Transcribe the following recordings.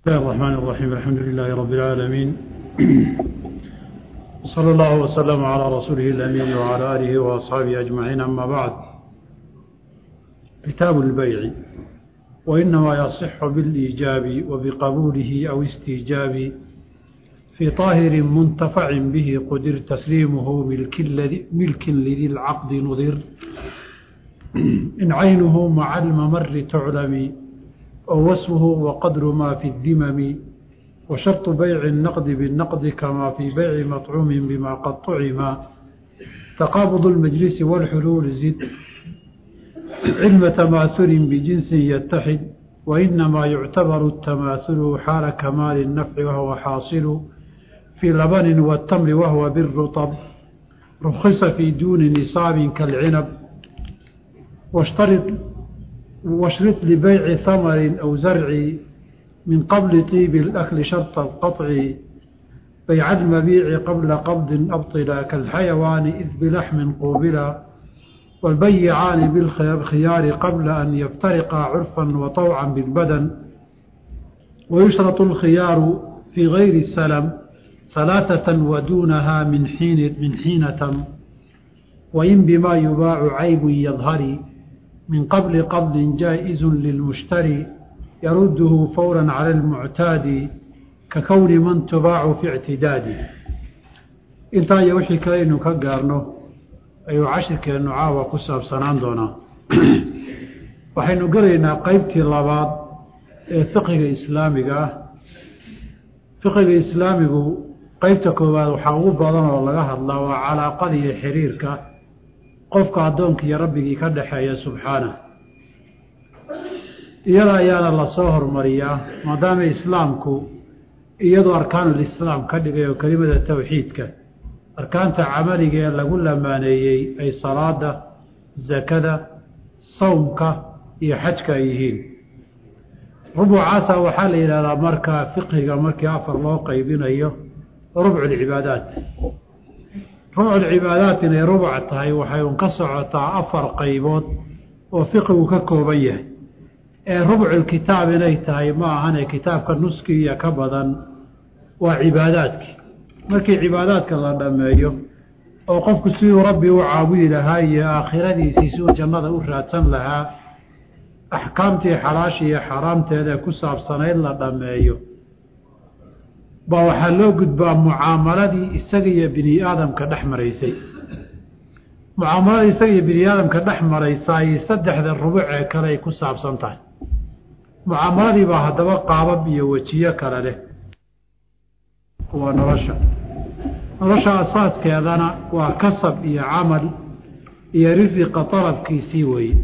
بسم الله الرحمن الرحيم الحمد لله رب العالمين صلى الله وسلم على رسوله الأمين وعلى آله وأصحابه أجمعين أما بعد كتاب البيع وإنما يصح بالإيجاب وبقبوله أو استيجاب في طاهر منتفع به قدر تسليمه ملك, الذي ملك لذي العقد نظر إن عينه مع الممر تعلم أو وسمه وقدر ما في الذمم وشرط بيع النقد بالنقد كما في بيع مطعوم بما قد طعم تقابض المجلس والحلول زد علم تماثل بجنس يتحد وإنما يعتبر التماثل حال كمال النفع وهو حاصل في لبن والتمر وهو بالرطب رخص في دون نصاب كالعنب واشترط واشرط لبيع ثمر أو زرع من قبل طيب الأكل شرط القطع بيع المبيع قبل قبض أبطلا كالحيوان إذ بلحم قوبلا والبيعان بالخيار قبل أن يفترقا عرفا وطوعا بالبدن ويشرط الخيار في غير السلم ثلاثة ودونها من حين من حين تم وإن بما يباع عيب يظهر من قبل قبض جائز للمشتري يرده فورا على المعتاد ككون من تباع في اعتداد intaa iyo wixii kale aynu ka gaarno ayuu cashirkeennu caawa ku saabsanaan doonaa waxaynu gelaynaa qeybtii labaad ee fiqiga islaamiga ah fiqiga islaamigu qeybta koowaad waxaa ugu badan oo laga hadlaa waa calaaqada iyo xiriirka qofka addoonka iyo rabbigii ka dhexeeya subxaanah iyada ayaana lasoo hormariyaa maadaama islaamku iyadoo arkaanulislaam ka dhigay oo kelimada towxiidka arkaanta camaliga ee lagu lamaaneeyey ay salaada sakada sawmka iyo xajka ay yihiin rubucaasa waxaa la yidhahdaa markaa fiqhiga markii afar loo qaybinayo rubculcibaadaat rubculcibaadaat inay rubuc tahay waxay un ka socotaa afar qaybood oo fiqigu ka kooban yahay ee rubculkitaab inay tahay ma ahane kitaabka nuskiiya ka badan waa cibaadaadkii markii cibaadaadka la dhammeeyo oo qofku siduu rabbi u caabudi lahaa iyo aakhiradiisii siduu jannada u raadsan lahaa axkaamtii xalaasha iyo xaaraamteeda ku saabsanayd la dhammeeyo baa waxaa loo gudbaa mucaamaladii isaga iyo bini aadamka dhex maraysay mucaamaladii isaga iyo bini aadamka dhex maraysaay saddexda rubuc ee kale ay ku saabsan tahay mucaamaladii baa haddaba qaabab iyo wejiyo kale leh waa nolosha nolosha asaaskeedana waa kasab iyo camal iyo risiqa dalabkiisii weeye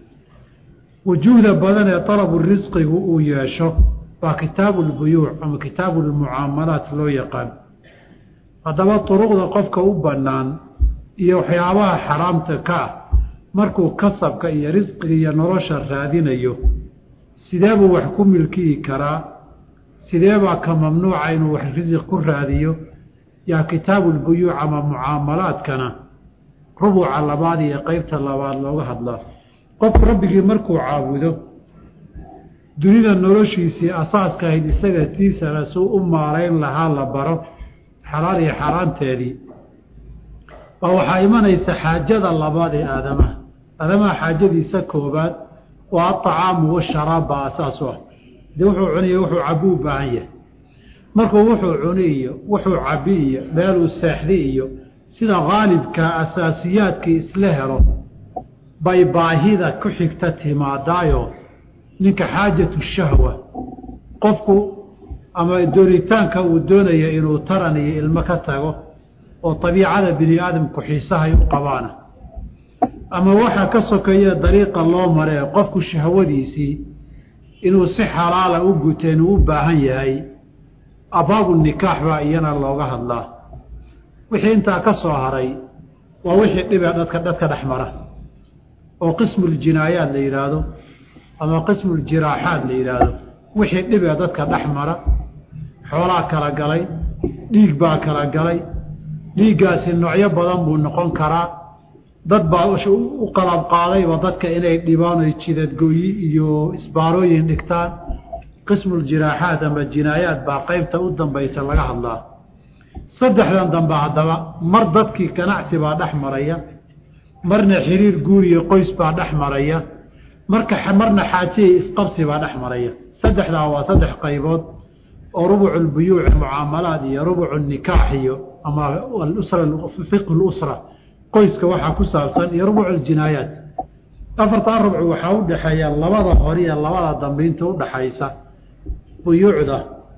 wujuuhda badan ee dalabu risqigu uu yeesho waa kitaabu lbuyuuc ama kitaabu lmucaamalaat loo yaqaan haddaba duruqda qofka u bannaan iyo waxyaabaha xaraamta ka ah markuu kasabka iyo risqiga iyo nolosha raadinayo sidee buu wax ku milkiyi karaa sidee baa ka mamnuuca inuu wax risiq ku raadiyo yaa kitaabulbuyuuc ama mucaamalaadkana rubuca labaad iyo qeybta labaad looga hadlaa qofku rabbigii markuu caabudo dunida noloshiisii asaaska ahayd isaga tiisana suu u maarayn lahaa la baro xalaal iyo xaaraanteedii baa waxaa imanaysa xaajada labaad ee aadamaha aadamaha xaajadiisa koobaad waa aطacaamu washaraab baa asaas u ah dee wuxuu cuniyo wuxuu cabi u baahan yahay markuu wuxuu cuni iyo wuxuu cabi iyo meeluu seexdi iyo sida haalibka asaasiyaadkii isla helo bay baahida ku xigta timaadaayo ninka xaajatu shahwa qofku ama doonitaanka uu doonaya inuu taran iyo ilmo ka tago oo dabiicada bini aadamku xiisahay u qabaana ama waxa ka sokeeye dariiqa loo maree qofku shahwadiisii inuu si xalaala u guteen uu u baahan yahay abaabu nikaax baa iyana looga hadlaa wixii intaa ka soo haray waa wixii dhibee dadka dadka dhex mara oo qismuuljinaayaad la yidhaahdo ama qismuuljiraaxaad la yidhaahdo wixii dhibee dadka dhex mara xoolaa kala galay dhiig baa kala galay dhiiggaasi noocyo badan buu noqon karaa dad baa u qalab qaadayba dadka inay dhibaan oy jidadgooyi iyo isbaarooyin dhigtaan qismuljiraaxaat ama jinaayaat baa qeybta u dambaysa laga hadlaa saddexdan dambe haddaba mar dadkii ganacsi baa dhex maraya marna xiriir guuriyo qoys baa dhex maraya marka marna xaajiya isqabsi baa dhex maraya saddexdaa waa saddex qaybood oo rubucu lbuyuuci mucaamalaad iyo rubucu nikaax iyo ama alusra fiqhu lusra qoyska waxaa ku saabsan iyo rubucu ljinaayaat afartaa rubcu waxaa u dhexeeya labada hore iyo labada dambe inta udhaxaysa buyuucda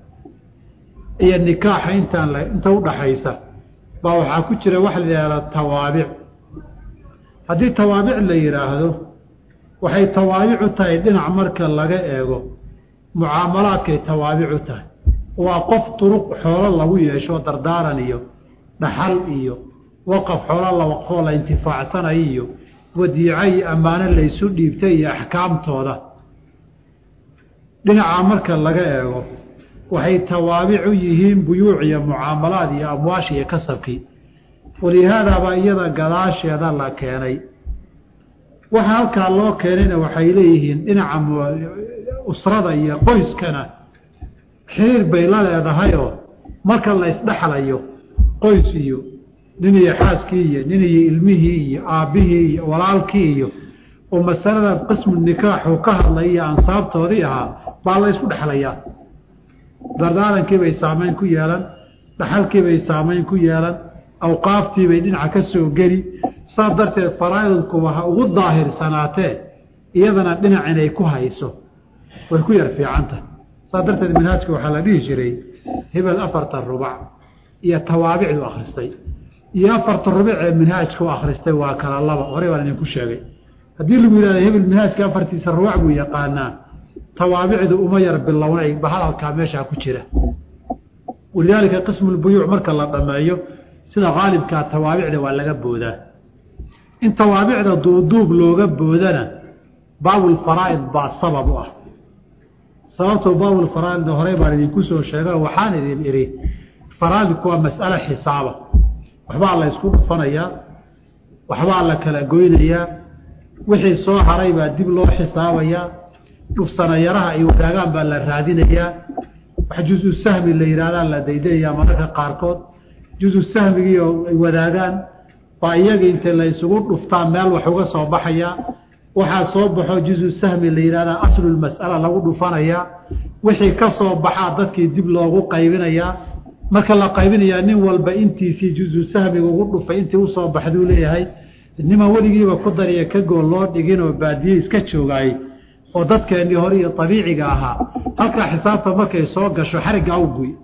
iyo nikaaxa intaan inta udhaxaysa baa waxaa ku jira waxa la yihahda tawaabic haddii tawaabic la yidhaahdo waxay tawaabic u tahay dhinac marka laga eego mucaamalaadkay tawaabic u tahay waa qof duruq xoolo lagu yeesho dardaaran iyo dhaxal iyo waqaf xoolo la waqfoo la intifaacsanayo iyo wadiico iyo ammaano laysu dhiibtay iyo axkaamtooda dhinacaa marka laga eego waxay tawaabic u yihiin buyuuc iyo mucaamalaad iyo amwaash iyo kasabkii walihaadaabaa iyada gadaasheeda la keenay waxa halkaa loo keenayna waxay leeyihiin dhinaca usrada iyo qoyskana xiriir bay la leedahayoo marka la isdhexlayo qoys iyo nin iyo xaaskii iyo nin iyo ilmihii iyo aabbihii iyo walaalkii iyo oo masalada qismu nikaaxu ka hadlay iyo ansaabtoodii ahaa baa la isku dhexlayaa dardaarankiibay saamayn ku yeelan dhaxalkiibay saamayn ku yeelan awqaaftiibay dhinaca ka soo geli saas darteed faraa'idku waxa ugu daahirsanaatee iyadana dhinac inay ku hayso way ku yar fiicantah saas darteed manhaajka waxaa la dhihi jiray hebel afartan rubac iyo tawaabicdu akhristay iyo afarta rubic ee manhaajka u akhristay waa kala laba horey baan idinku sheegay haddii lagu yihahdo hebel manhaajka afartiisa rubac buu yaqaanaa tawaabicdu uma yar bilownay bahadalkaa meeshaa ku jira walidaalika qismulbuyuuc marka la dhameeyo sida qaalibkaa tawaabicda waa laga boodaa in tawaabicda duuduub looga boodana baabulfaraa'id baa sabab u ah sababtoo baabulfaraa'idna horey baan idinku soo sheega waxaan idin idhi faraa'idku waa mas'alo xisaaba waxbaa la ysku dhufanayaa waxbaa la kala goynayaa wixii soo haray baa dib loo xisaabayaa dhufsanayaraha ay wadaagaan baa la raadinayaa wax juzu sahmi la yidhahdaa la daydayayaa mararka qaarkood juzu sahmigii oo ay wadaagaan baa iyaga intay la isugu dhuftaan meel wax uga soo baxayaa waxaa soo baxo juzu sahmi la yidhahdaa aslulmas'ala lagu dhufanayaa wixii ka soo baxaa dadkii dib loogu qaybinayaa marka la qaybinayaa nin walba intiisii juzu sahmiga ugu dhufay intii usoo baxduu leeyahay niman weligiiba ku dariya ka gool loo dhigin oo baadiye iska joogaayey oo dadkeennii hore iyo abiiciga ahaa halkaa xisaabta markay soo gasho xariggaa u guy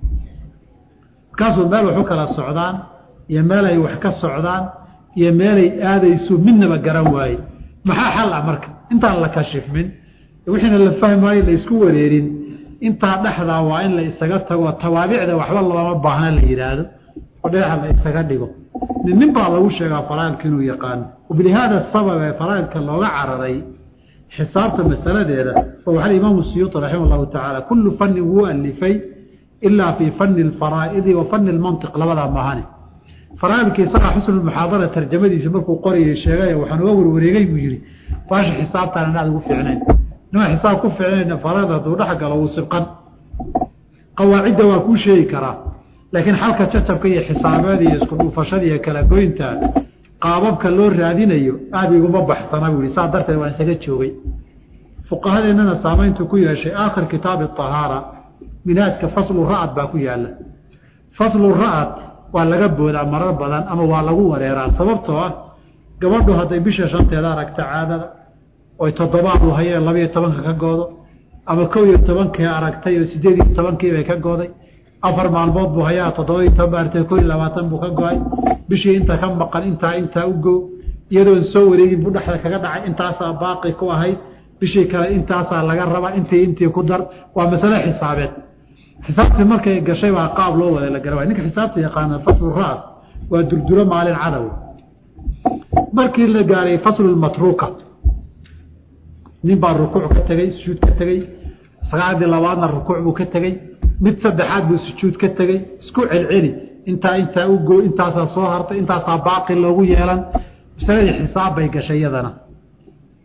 markaasuu meel wax u kala socdaan iyo meel ay wax ka socdaan iyo meelay aadayso midnaba garan waaye maxaa xal ah marka intaan la kashifmin wixiina la fahmaayo la isku wareerin intaa dhexdaa waa in la isaga tago tawaabicda waxba looma baahna la yidhaahdo oo dhinaca la isaga dhigo nin nin baa lagu sheegaa faraailka inuu yaqaano wabilihaada sabab ee faraailka looga cararay xisaabta masaladeeda oo waxaa imaamu siyuuti raximah allahu tacaala kullu fannin wuu alifay ilaa fii fani alfaraa'idi wa fani lmantiq labadaa maahane faraailka isagaa xusnulmuxaadara tarjamadiisa markuu qorayay sheegay waxaan uga warwareegay buu yihi baasha xisaabtaan inaad ugu fiicnayn nima xisaab ku fiicnayna faraaid hadduu dhex galo wuu sibqan qawaacidda waa kuu sheegi karaa laakiin xalka jacabka iyo xisaabeed iyo isku dhuufashada iyo kala goynta qaababka loo raadinayo aada iguma baxsana buu yihi saa darteed waan isaga joogay fuqahadeennana saamayntu ku yeeshay aakhir kitaabi ahaara minhaajka faslu ra'ad baa ku yaala faslu ra'ad waa laga boodaa marar badan ama waa lagu wareeraa sababtoo ah gabadhu hadday bisha shanteeda aragta caadada oy toddobaad u hayeen labiiyo tobanka ka goodo ama kow iyo tobankii aragtay oo sideed iyo tobankii bay ka gooday afar maalmood buu hayaa toddoba iyo toban ba artay ko iyo labaatan buu ka go-ay bishii inta ka maqan intaa intaa u go iyadoon soo wareegin buu dhexda kaga dhacay intaasaa baaqi ku ahayd bishii kale intaasaa laga rabaa intii intii ku dar waa masale xisaabeed xisaabtii markay gashay baa qaab loo wada la gara ninka xisaabta yaqaana faslu ra waa durduro maalin cadow markii la gaaray faslu matruuka nin baa rukuuc ka tegey sujuud ka tegey sagaaladii labaadna rukuuc buu ka tegey mid saddexaad buu sujuud ka tegey isku celceli intaa intaa u go intaasaa soo hartay intaasaa baaqi loogu yeelan masaladii xisaab bay gashay iyadana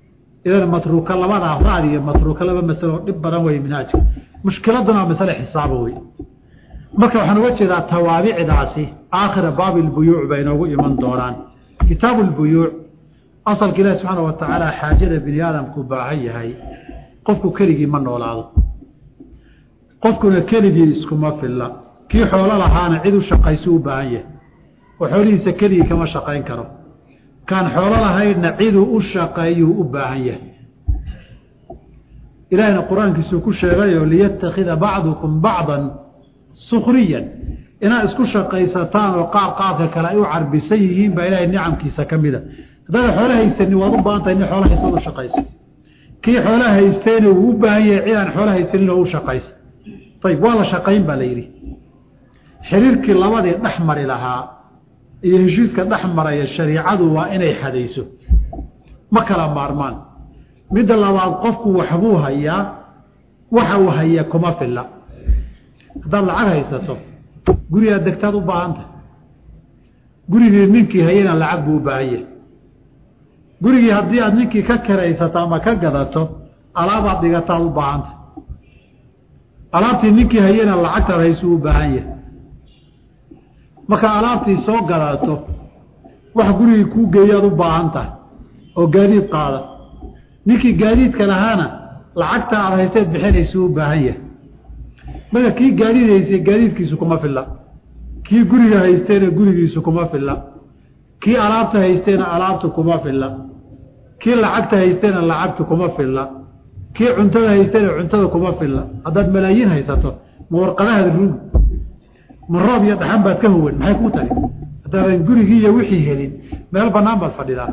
idan matruuka labadaa raad iyo matruuka laba masalo dhib badan wey minhaajka mushkiladuna waa masale xisaaba wey marka waxaan uga jeedaa tawaabicdaasi aakhira baabi lbuyuuc bay inoogu iman doonaan kitaabu lbuyuuc asalka ilaahi subxaana wa tacaala xaajada bini aadamku baahan yahay qofku keligii ma noolaado qofkuna keligii iskuma filla kii xoolo lahaana cid u shaqaysu u baahan yahay oo xoolihiisa keligii kama shaqayn karo kaan xoolo lahaydna ciduu u shaqeeyuu u baahan yahay ilaahina qur-aankiisuu ku sheegayo liyattakhida bacdukum bacdan sukriyan inaad isku shaqaysataan oo qaar qaarka kale ay u carbisan yihiin baa ilaahay nicamkiisa ka mida haddaada xoolo haysanin waad u baahan tahay nin xoolo haysta u shaqayso kii xoolo haystayna wuu u baahan yahay cid aan xoolo haysanin oo u shaqaysa ayib waa la shaqayn baa la yidhi xiriirkii labadii dhex mari lahaa iyo heshiiska dhex maraya shariicadu waa inay xadayso ma kala maarmaan midda labaad qofku waxbuu hayaa waxa uu haya kuma filla haddaad lacag haysato gurigaad degtaad u baahantahay gurigii ninkii hayana lacag buu u baahan yahay gurigii haddii aad ninkii ka karaysato ama ka gadato alaabaad dhigataad u baahantahay alaabtii ninkii hayana lacagtaad haysuu u baahan yahay marka alaabtii soo gadato wax gurigii kuu geeyaad u baahan tahay oo gaadiid qaada ninkii gaadiidka lahaana lacagta aad hayseed bixinaysuu u baahan yahay marka kii gaadiid haystay gaadiidkiisu kuma filla kii guriga haystayna gurigiisu kuma filla kii alaabta haystayna alaabtu kuma filla kii lacagta haystayna lacagtu kuma filla kii cuntada haystayna cuntada kuma filla haddaad malaayiin haysato ma warqadahaad ruug ma roob iyo dhaxan baad ka howan maxay kuu tari haddaadan gurigii iyo wixii helin meel bannaan baad fadhidaa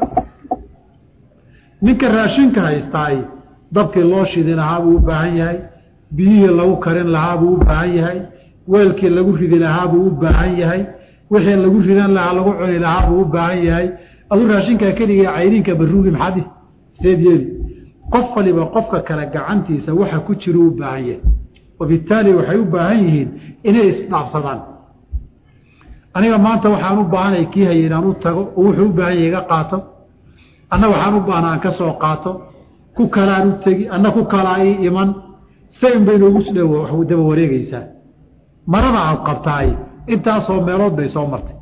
ninka raashinka haystaay dabkii loo shidi lahaa buu u baahan yahay biyihii lagu karin lahaa buu u baahan yahay weelkii lagu ridi lahaa buu u baahan yahay wixii lagu ridan lahaa lagu cuni lahaa buu u baahan yahay aduu raashinkaa keliga cayrinka baruugi maxaadi seed yeeli qof waliba qofka kale gacantiisa waxa ku jira u baahan yahay wabittaali waxay u baahan yihiin inay isdhaafsadaan aniga maanta waxaan u baahanay kii hayay inaan u tago oo wuxuu u baahan yahay iga qaato anna waxaan u baahna aan ka soo qaato ku kalaan u tegi anna ku kalaa ii iman sain bay noogu dh daba wareegeysaa marada aad qabtaay intaasoo meelood bay soo martay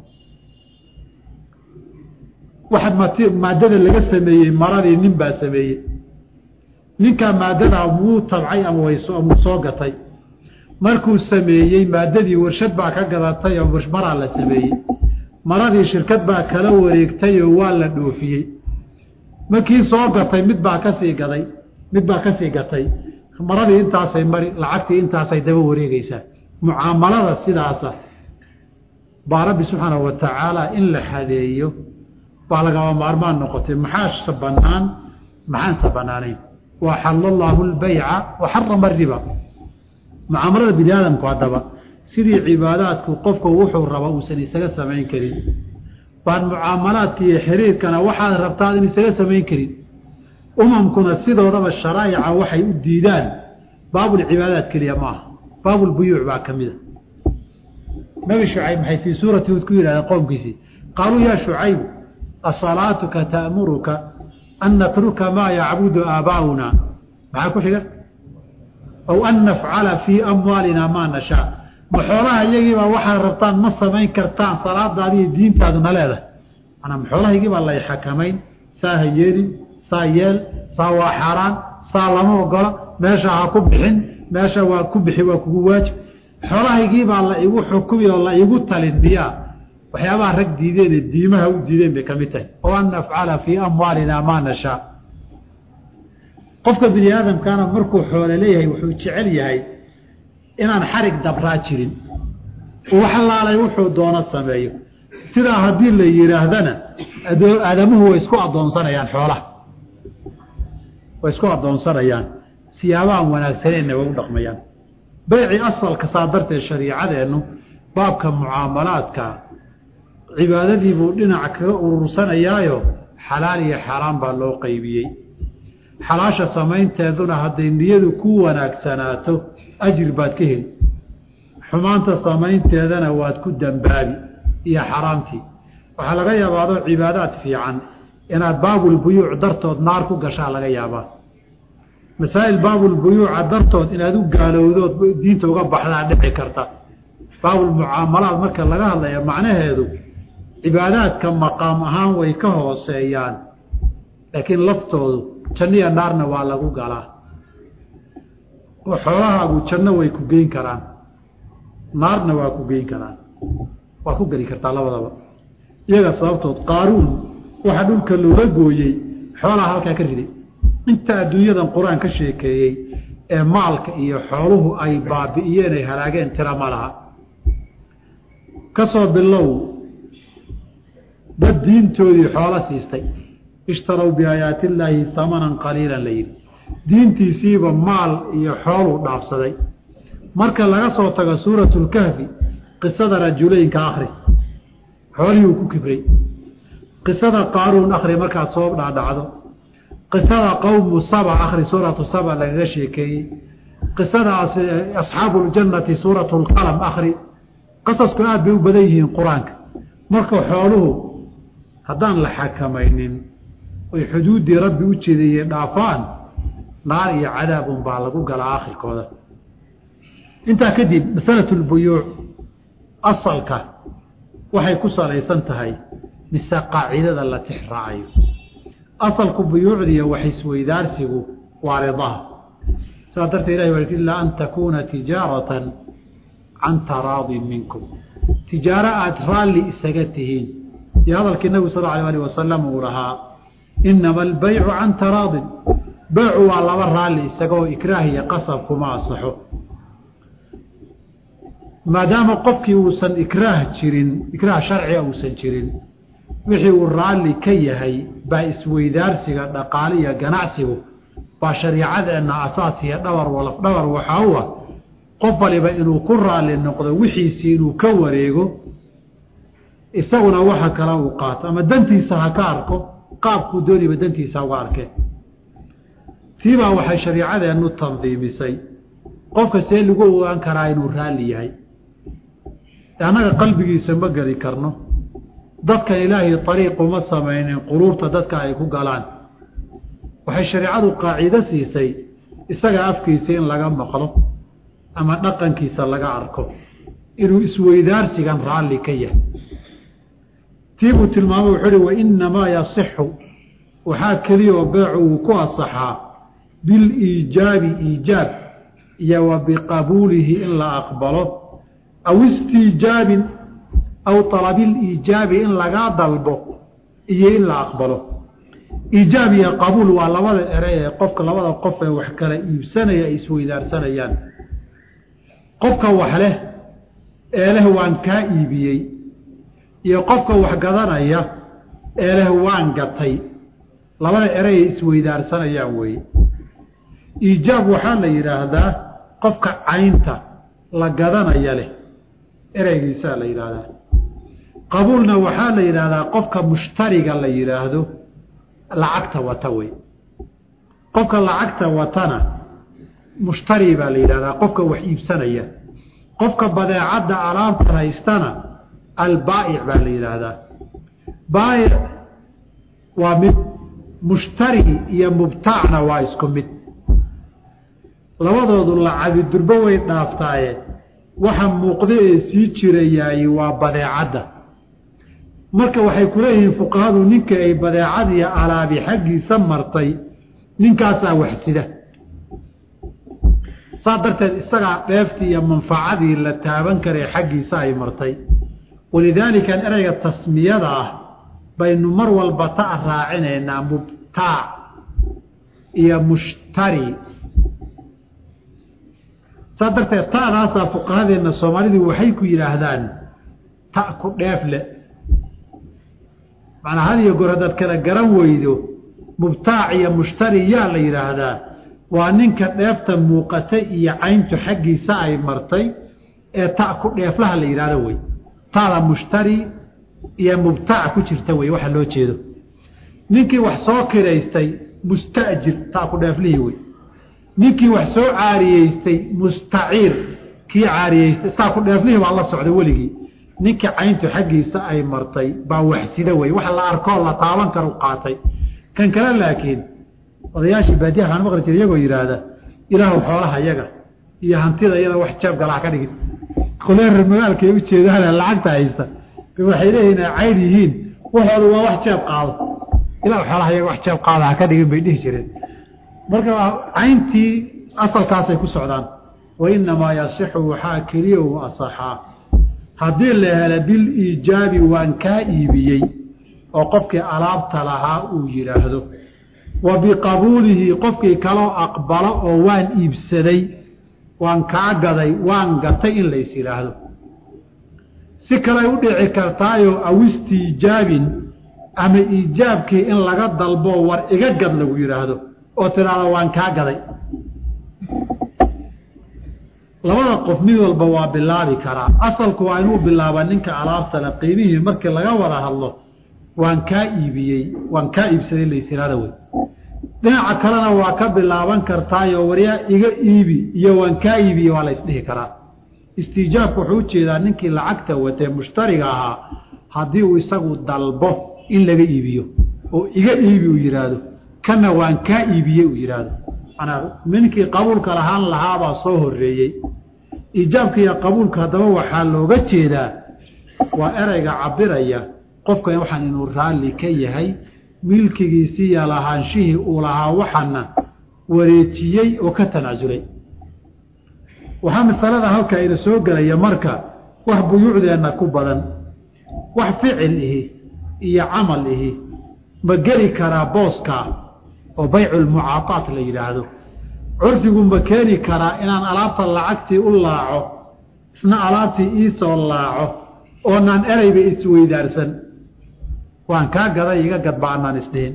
waxaad mat maaddada laga sameeyey maradii nin baa sameeyey ninkaa maaddadaa wuu tabcay ama wamuu soo gatay markuu sameeyey maaddadii warshad baa ka gadatay oo maraa la sameeyey maradii shirkad baa kala wareegtay oo waa la dhoofiyey markii soo gatay mid baa kasii gaday mid baa kasii gatay maradii intaasay mari lacagtii intaasay daba wareegeysaa mucaamalada sidaasa baa rabbi subxaanahu wa tacaala in la xadeeyo baa lagaba maarmaan noqotay maxaase banaan maxaanse banaanayn wa xalla allaahu lbayca wa xarama ariba mucaamalada bini aadamku haddaba sidii cibaadaadku qofku wuxuu raba uusan isaga samayn karin baan mucaamalaadka iyo xiriirkana waxaad rabtaad in isaga samayn karin umamkuna sidoodaba sharaa'ica waxay u diidaan baabulcibaadaat keliya maaha baabulbuyuuc baa ka mida nabi shucayb maxay fii suurati hud ku yidhahdeen qowmkiisii qaaluu yaa shucaybu asalaatuka ta'muruka an natruka maa yacbudu aabaa'una maxaa ku xiga aw an nafcala fii amwaalina maa nashaa ma xoolaha iyagiibaa waxaad rabtaan ma samayn kartaan salaadaadiiyo diintaaduna leedahay manaa ma xoolahaygiibaa lay xakamayn saa ha yeelin saa yeel saa waa xaaraan saa lama ogola meesha ha ku bixin meesha waa ku bixi waa kugu waajib xoolahaygiibaa la igu xukumi oo la igu talin biyaa waxyaabaha rag diideen ee diimaha u diideen bay ka mid tahay oo an nafcala fii amwaalina maa nashaa qofka bini aadamkaana markuu xoole leeyahay wuxuu jecel yahay inaan xarig dabraa jirin wax laalay wuxuu doono sameeyo sidaa haddii la yidhaahdana aadamuhu way isku addoonsanayaan xoolaha way isku addoonsanayaan siyaabahan wanaagsaneenna way u dhaqmayaan bayci asalka saa darteed shariicadeennu baabka mucaamalaadka cibaadadii buu dhinac kaga urursanayaayo xalaal iyo xaaraan baa loo qeybiyey xalaasha samaynteeduna hadday niyadu ku wanaagsanaato ajir baad ka heli xumaanta samaynteedana waad ku dambaabi iyo xaraamtii waxaa laga yaaba adoo cibaadaad fiican inaad baabulbuyuuc dartood naar ku gashaa laga yaabaa masaa'il baabulbuyuuca dartood inaad u gaalowdood diinta uga baxdaa dhici karta baabulmucaamalaad marka laga hadlaya macnaheedu cibaadaadka maqaam ahaan way ka hooseeyaan laakiin laftoodu janniya naarna waa lagu galaa oo xoolahaagu janno way ku geyn karaan naarna waa ku geyn karaan waa ku geli kartaa labadaba iyaga sababtood qaaruun waxaa dhulka looga gooyey xoolaha halkaa ka riday inta adduunyadan qur-aan ka sheekeeyey ee maalka iyo xooluhu ay baabi'iyeen ay halaageen tira ma laha ka soo bilow dad diintoodii xoolo siistay ishtarow biaayaati illaahi hamanan qaliilan la yidhi diintiisiiba maal iyo xooluu dhaafsaday marka laga soo tago suuratu lkahfi qisada rajulaynka akri xoolihii uu ku kibray qisada qaaruun akri markaad soo dhaadhacdo qisada qowmu saba akri suuratu saba lagaga sheekeeyey qisada asxaabu ljannati suuratu lqalam akri qasasku aad bay u badan yihiin qur-aanka marka xooluhu haddaan la xakamaynin oy xuduuddii rabbi u jeedayey dhaafaan naar iyo cadaabun baa lagu galaa akhirkooda intaa kadib masalatu lbuyuuc asalka waxay ku salaysan tahay mise qaacidada la tix raacayo asalku buyuucdiiyo wax isweydaarsigu waa ridaha saa darteed ilahi waa ilaa an takuuna tijaaratan can taraadin minkum tijaaro aada raalli isaga tihiin iyo hadalkii nabigu sal alay alih wasalam uu lahaa inama albaycu can taraadin beycu waa laba raalli isagoo ikraah iyo qasab kuma asaxo maadaama qofkii uusan ikraah jirin ikraah sharciga uusan jirin wixii uu raalli ka yahay baa isweydaarsiga dhaqaaliya ganacsigu baa shariicadeenna asaas iyo dhabar walaf dhabar waxaa u ah qof waliba inuu ku raalli noqdo wixiisii inuu ka wareego isaguna waxa kale uu qaato ama dantiisa ha ka arko qaabkuu dooniba dantiisa uga arkeen tiibaa waxay shariicadeennu tandiimisay qofka see lagu ogaan karaa inuu raalli yahay annaga qalbigiisa ma geli karno dadkan ilaahay ariiquma samaynin quluubta dadka ay ku galaan waxay shareicadu qaacido siisay isaga afkiisa in laga maqlo ama dhaqankiisa laga arko inuu isweydaarsigan raalli ka yahay tii buu tilmaamay wuxuu uhi wainamaa yasixu waxaa keliya oo beecu uu ku asaxaa biliijaabi iijaab iyo wa biqabuulihi in la aqbalo aw istiijaabin aw alabiliijaabi in lagaa dalbo iyo in la aqbalo iijaab iyo qabuul waa labada ere ee qofka labada qof ee wax kala iibsanaya ay isweydaarsanayaan qofka wax leh ee leh waan kaa iibiyey iyo qofka wax gadanaya ee leh waan gatay labada ere ay isweydaarsanayaan weeye iijaab waxaa la yidhaahdaa qofka caynta la gadanaya leh ereygiisaa la yidhaahdaa qabuulna waxaa la yidhaahdaa qofka mushtariga la yidhaahdo lacagta wata wey qofka lacagta watana mushtari baa la yidhahdaa qofka wax iibsanaya qofka badeecadda alaabta haystana albaa'ic baa la yidhaahdaa baa'ic waa mid mushtari iyo mubtaacna waa isku mid labadoodu lacabi durbo way dhaaftaaye waxa muuqda ee sii jirayaay waa badeecadda marka waxay ku leeyihiin fuqahadu ninka ay badeecadiiyo alaabi xaggiisa martay ninkaasaa waxsida saa darteed isagaa dheeftii iyo manfacadii la taaban karay xaggiisa ay martay walidaalika ereyga tasmiyada ah baynu mar walba ta raacinaynaa mubtaac iyo mushtari saa darteed ta'daasaa fuqahadeenna soomaalidu waxay ku yidhaahdaan ta ku dheef le macnaa had iyo goor haddaad kala garan weydo mubtaac iyo mushtari yaa la yidhaahdaa waa ninka dheefta muuqatay iyo cayntu xaggiisa ay martay ee ta ku dheeflaha la yidhahdo wey taada mushtari iyo mubtaac ku jirta wey waxa loo jeedo ninkii wax soo kiraystay musta'jir ta ku dheeflihii wey ninkii wax soo caariyeystay mustaciir kii caariyeystay taa ku dheeflihii baa la socda weligii ninkii cayntu xaggiisa ay martay baa waxsida wey wax la arkoo la taaban karu qaatay kan kale laakiin odayaashii baadiyaha waxaan maqli jira iyagoo yidhaahda ilaahu xoolaha yaga iyo hantida iyada wax jeeb galaha ka dhigin kuleer magaalka ay ujeedaan lacagta haysta waxay leeyihin ay cayn yihiin waxooda waa wax jeeb qaado ilaahu xoolaha yaga wax jeeb qaada ha ka dhigin bay dhihi jireen marka cayntii asalkaasay ku socdaan wa inamaa yasixu waxaa keliya u asaxaa haddii la helo biliijaabi waan kaa iibiyey oo qofkii alaabta lahaa uu yidhaahdo wa biqabuulihi qofkii kaloo aqbalo oo waan iibsaday waan kaa gaday waan gatay in lays yidhaahdo si kaley u dhici kartaayo aw istiijaabin ama iijaabkii in laga dalbo war iga gad lagu yidhaahdo oo tidhaahdo waan kaa gaday labada qof mid walba waa bilaabi karaa asalku waa inuu bilaaba ninka alaabtale qiimihii markii laga wada hadlo waan kaa iibiyey waan kaa iibsaday laysiraada wey dhinaca kalena waa ka bilaaban kartaayo waryaa iga iibi iyo waan kaa iibiye waa la ysdhihi karaa istiijaabku wuxuu ujeedaa ninkii lacagta watee mushtariga ahaa haddii uu isagu dalbo in laga iibiyo oo iga iibi uu yidhaahdo kana waan kaa iibiyey uu yidhaahdo manaa ninkii qabuulka lahaan lahaabaa soo horeeyey iijaabka iyo qabuulka haddaba waxaa looga jeedaa waa ereyga cabiraya qofkan waxaan inuu raalli ka yahay milkigiisiiyo lahaanshihii uu lahaa waxana wareejiyey oo ka tanaasulay waxaa masalada halka ina soo gelaya marka wax buyuucdeenna ku badan wax ficil ihi iyo camal ihi ma geli karaa booska oo bayculmucaataat la yidhaahdo curfigu ma keeni karaa inaan alaabta lacagtii u laaco isna alaabtii iisoo laaco oonaan ereyba isweydaarsan waan kaa gaday iga gadba anaan isdhihin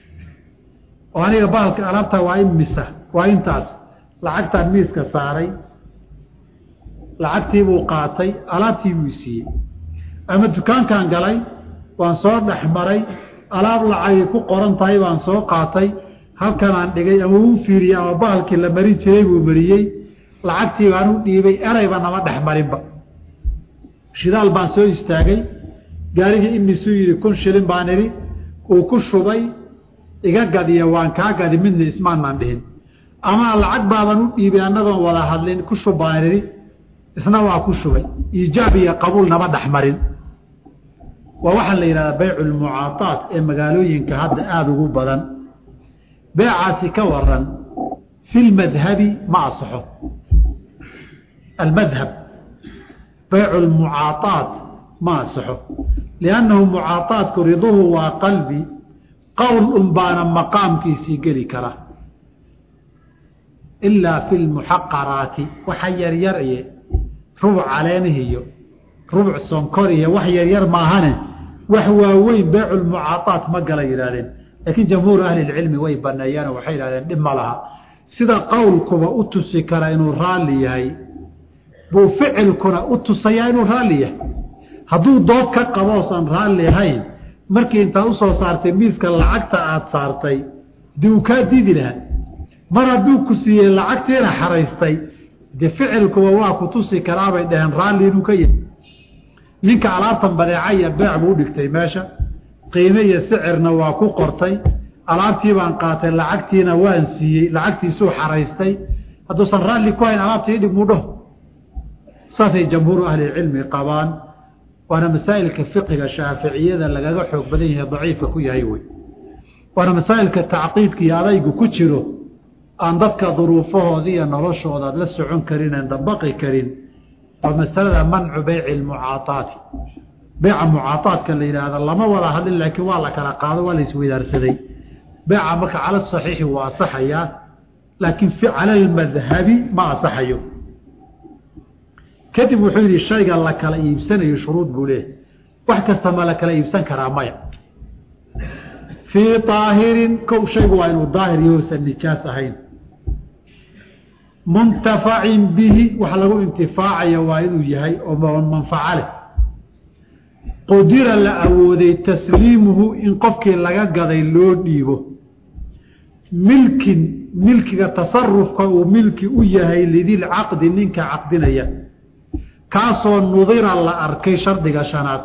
oo aniga bahalka alaabta waa imisa waa intaas lacagtaan miiska saaray lacagtii buu qaatay alaabtii buu siiyey ama dukaankan galay waan soo dhex maray alaab lacagay ku qoran tahay baan soo qaatay halkanaan dhigay ama uu fiiriyey ama bahalkii la marin jiray buu mariyey lacagtii baan u dhiibay ereyba nama dhex marinba shidaal baan soo istaagay gaarigii imisuu yidhi kun shilin baan idhi uu ku shubay iga gadiya waan kaa gadi midna ismaanaan dhihin ama lacag baaban u dhiibay annagoon wada hadlin ku shub baan idhi isna waa ku shubay iijaab iyo qabuul nama dhex marin waa waxaa la yidhahdaa baycu lmucaataat ee magaalooyinka hadda aada ugu badan beecaasi ka waran fi lmadhabi ma asaxo almadhab baycu lmucaataat ma asaxo liannahu mucaataatku riduhu waa qalbi qowl un baana maqaamkiisii geli kara ilaa fi lmuxaqaraati waxa yaryar iyo rubuc caleenihiyo rubuc sonkor iyo wax yaryar maahane wax waaweyn baycu lmucaataat ma gala yidhahdeen laakiin jamhuuru ahli lcilmi way baneeyeen waxay yidhahdeen dhib ma laha sida qowlkuba u tusi kara inuu raalli yahay buu ficilkuna u tusayaa inuu raalli yahay hadduu dood ka qaboosan raalli ahayn markii intaad usoo saartay miiska lacagta aada saartay dee uu kaa diidi lahaa mar hadduu ku siiyey lacagtiina xaraystay dee ficilkuba waa ku tusi karaabay dhaheen raalli inuu ka yahay ninka alaabtan badeeca iyo beec buu udhigtay meesha qiime iyo sicirna waa ku qortay alaabtii baan qaatay lacagtiina waan siiyey lacagtiisuu xaraystay hadduusan raalli ku hayn alaabtii idhig muu dhaho saasay jamhuuru ahlilcilmi qabaan waana masaa'ilka fiqiga shaaficiyada lagaga xoog badan yahay daciifka ku yahay wey waana masaa'ilka tacqiidka iyo adaygu ku jiro aan dadka duruufahooda iyo noloshooda aad la socon karin aan dabaqi karin waa masalada mancu beyci lmucaataati beyca mucaataadka la yidhaahda lama wada hadlin laakiin waa la kala qaado waa la isweydaarsaday beyca marka cala saxiixi waa asaxayaa laakiin cala almadhabi ma asaxayo kadib wuxuu yidhi shayga la kala iibsanayo shuruud buu leeyahy wax kasta ma la kala iibsan karaa maya fii daahirin kow shaygu waa inuu daahir yahousan nijaas ahayn muntafacin bihi wax lagu intifaacayo waa inuu yahay oo manfaco leh qudira la awooday tasliimuhu in qofkii laga gaday loo dhiibo milkin milkiga tasarufka uu milki u yahay lidilcaqdi ninka caqdinaya kaasoo nudira la arkay shardiga shanaad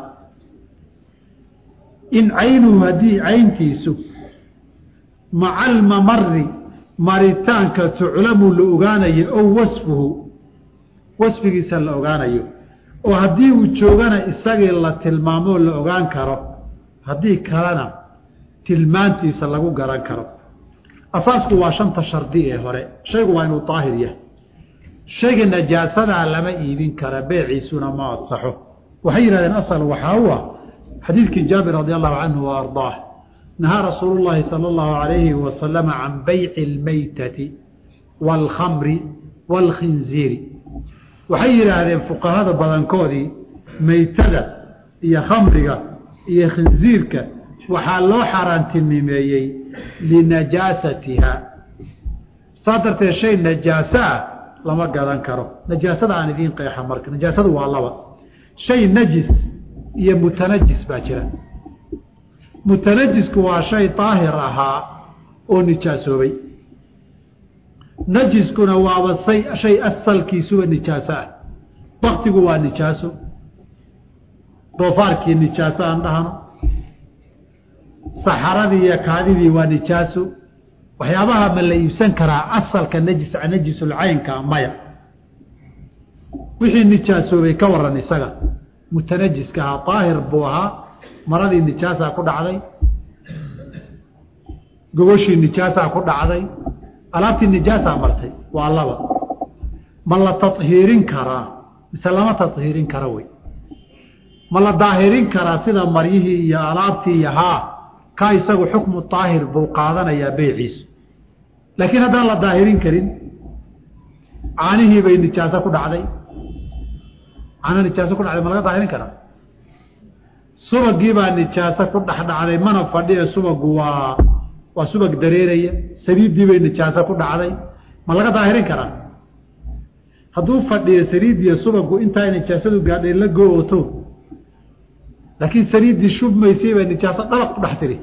in caynuhu haddii cayntiisu maca almamari maritaanka tuclamu la ogaanayo ow wasfuhu wasfigiisa la ogaanayo oo haddii uu joogana isagii la tilmaamoo la ogaan karo haddii kalena tilmaantiisa lagu garan karo asaasku waa shanta shardi ee hore shaygu waa inuu daahir yahay shayga najaasadaa lama iibin kara beeciisuna ma asaxo waxay yidhahdeen asal waxaa u ah xadiidkii jaabir radi allahu canhu wa ardaah nahaa rasuulu llaahi sala allahu alayhi wasalama can bayci almaytati waalkhamri waalkhinziiri waxay yidhaahdeen fuqahada badankoodii maytada iyo khamriga iyo khinziirka waxaa loo xaaraantinimeeyey linajaasatiha saa darteed shay najaaso ah lama gadan karo najaasada aan idiin qeexa marka najaasadu waa laba shay najis iyo mutanajis baa jira mutanajisku waa shay daahir ahaa oo nijaasoobay najiskuna waaba say shay asalkiisuba nijaaso ah baktigu waa nijaaso doofaarkii nijaaso aan dhahno saxaradii iyo kaadidii waa nijaaso waxyaabaha ma la iibsan karaa asalka najis najisulcaynka maya wixii nijaasoobay ka waran isaga mutanajiska ahaa daahir buu ahaa maradii nijaasaa ku dhacday gogoshii nijaasaa ku dhacday alaabtii nijaasaa martay waa laba ma la tahiirin karaa mise lama tahiirin kara wey ma la daahirin karaa sida maryihii iyo alaabtii iyo haa ka isagu xukmu daahir buu qaadanayaa beyciisu laakiin haddaan la daahirin karin caanihii bay nijaaso ku dhacday caano nijaaso ku dhacday ma laga daahirin karaa subagii baa nijaaso ku dhexdhacday mana fadhiye subagu waa waa subag dareeraya saliiddii bay nijaaso ku dhacday ma laga daahirin karaa hadduu fadhiyo saliiddiiyo subagu intaa nijaasadu gaadhay la go-oto laakiin saliiddii shubmaysay baa nijaaso dhalaq ku dhex tiri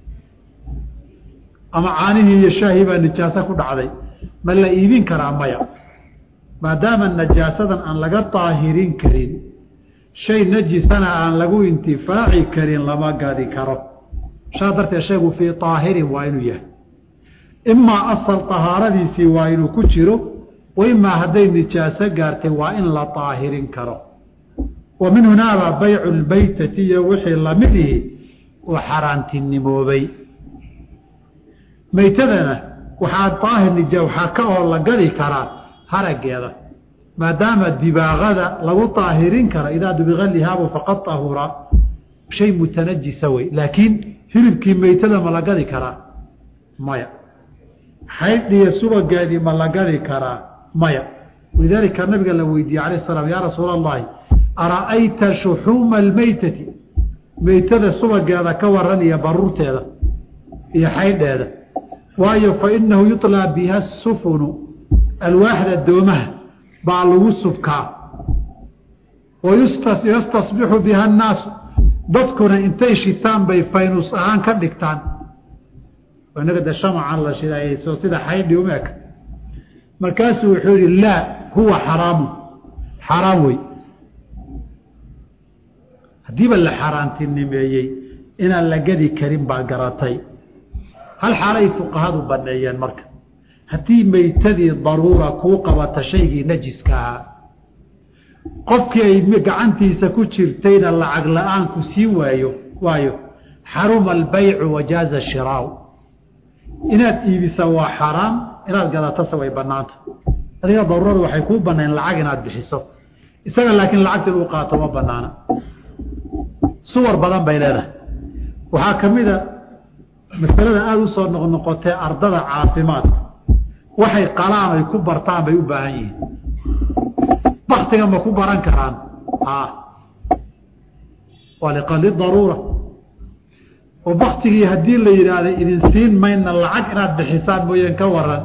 ama caanihii iyo shaahii baa nijaaso ku dhacday ma la iibin karaa maya maadaama najaasadan aan laga daahirin karin shay najisana aan lagu intifaaci karin lama gadi karo saa darteed shaygu fii daahirin waa inuu yahay imaa asal tahaaradiisii waa inuu ku jiro wa imaa hadday nijaaso gaartay waa in la daahirin karo wa min hunaabaa baycu lbaytati iyo wixii lamidihi uu xaaraantinimoobay maytadana waxaa daahir nija waxaa ka oo la gadi karaa harageeda maadaama dibaaqada lagu daahirin karo idaa dubiqa lihaabu faqad ahura shay mutanajisa wey laakiin hilibkii maytada ma la gadi karaa maya xaydhiyo subageedii ma la gadi karaa maya walidaalika nabiga la weydiiyey alayh salaam yaa rasuula allahi ara'ayta shuxuuma almaytati maytada subageeda ka waran iyo baruurteeda iyo xaydheeda waayo fa inahu yuطlaa biha sufunu alwaaxda doomaha baa lagu subkaa wa yastasbixu biha annaasu dadkuna intay shitaan bay faynus ahaan ka dhigtaan inaga de shamacan la shidayso sida xaydhi uma eka markaasuu wuxuu yihi laa huwa xaraamu xaraam wey haddiiba la xaaraantinimeeyey inaan la gadi karin baa garatay hal xaalay fuqahadu baneeyeen marka haddii maytadii daruura kuu qabata shaygii najiska ahaa qofkii ay gacantiisa ku jirtayna lacag la-aan ku sii waayo waayo xaruma albaycu wajaaza shiraau inaad iibisa waa xaraam inaad gadatase way banaanta adiga daruurada waxay kuu banayn lacag inaad bixiso isaga laakiin lacagta inuu qaato ma banaana suwar badan bay leedahay waxaa ka mid a masalada aada usoo noqnoqotee ardada caafimaadka waxay qalaan ay ku bartaan bay u baahan yihiin baktiga ma ku baran karaan a waa liqali daruura oo baktigii haddii la yidhaahda idin siin mayna lacag inaad bixisaan mooyeen ka waran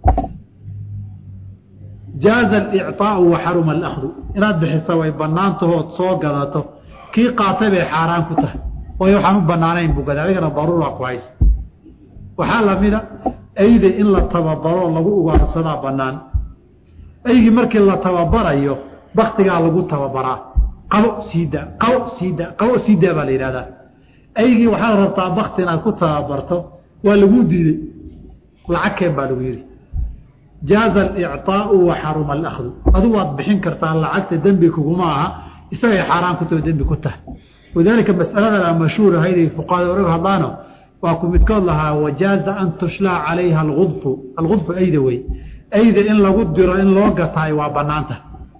jaaza alicطaau wa xaruma alahdu inaad bixisa way banaantahood soo gadato kii qaatay bay xaaraan ku tahay waayo waxaan u banaanayn buu gada adigana daruura ku haysa waxaa lamida ayda in la tababaro lagu ugaarsadaa banaan aygii markii la tababarayo baktigaa lagu tababaraa qabo siida qabo siida qabo siida baa la yidhahdaa aygii waxaad rabtaa bakti inaad ku tababarto waa laguu diiday lacagkeen baa lagu yidhi jaaza alicطaau wa xaruma alahdu adu waad bixin kartaa lacagta dembi kuguma aha isagay xaaraan ku taho dembi ku tahay walidaalika masaladan mashhuur ahayday fuqahada orag hadlaano waa ku midkood lahaa wajaaza an tushlaa calayha aludfu algudfu ayda wey ayda in lagu diro in loo gataay waa banaanta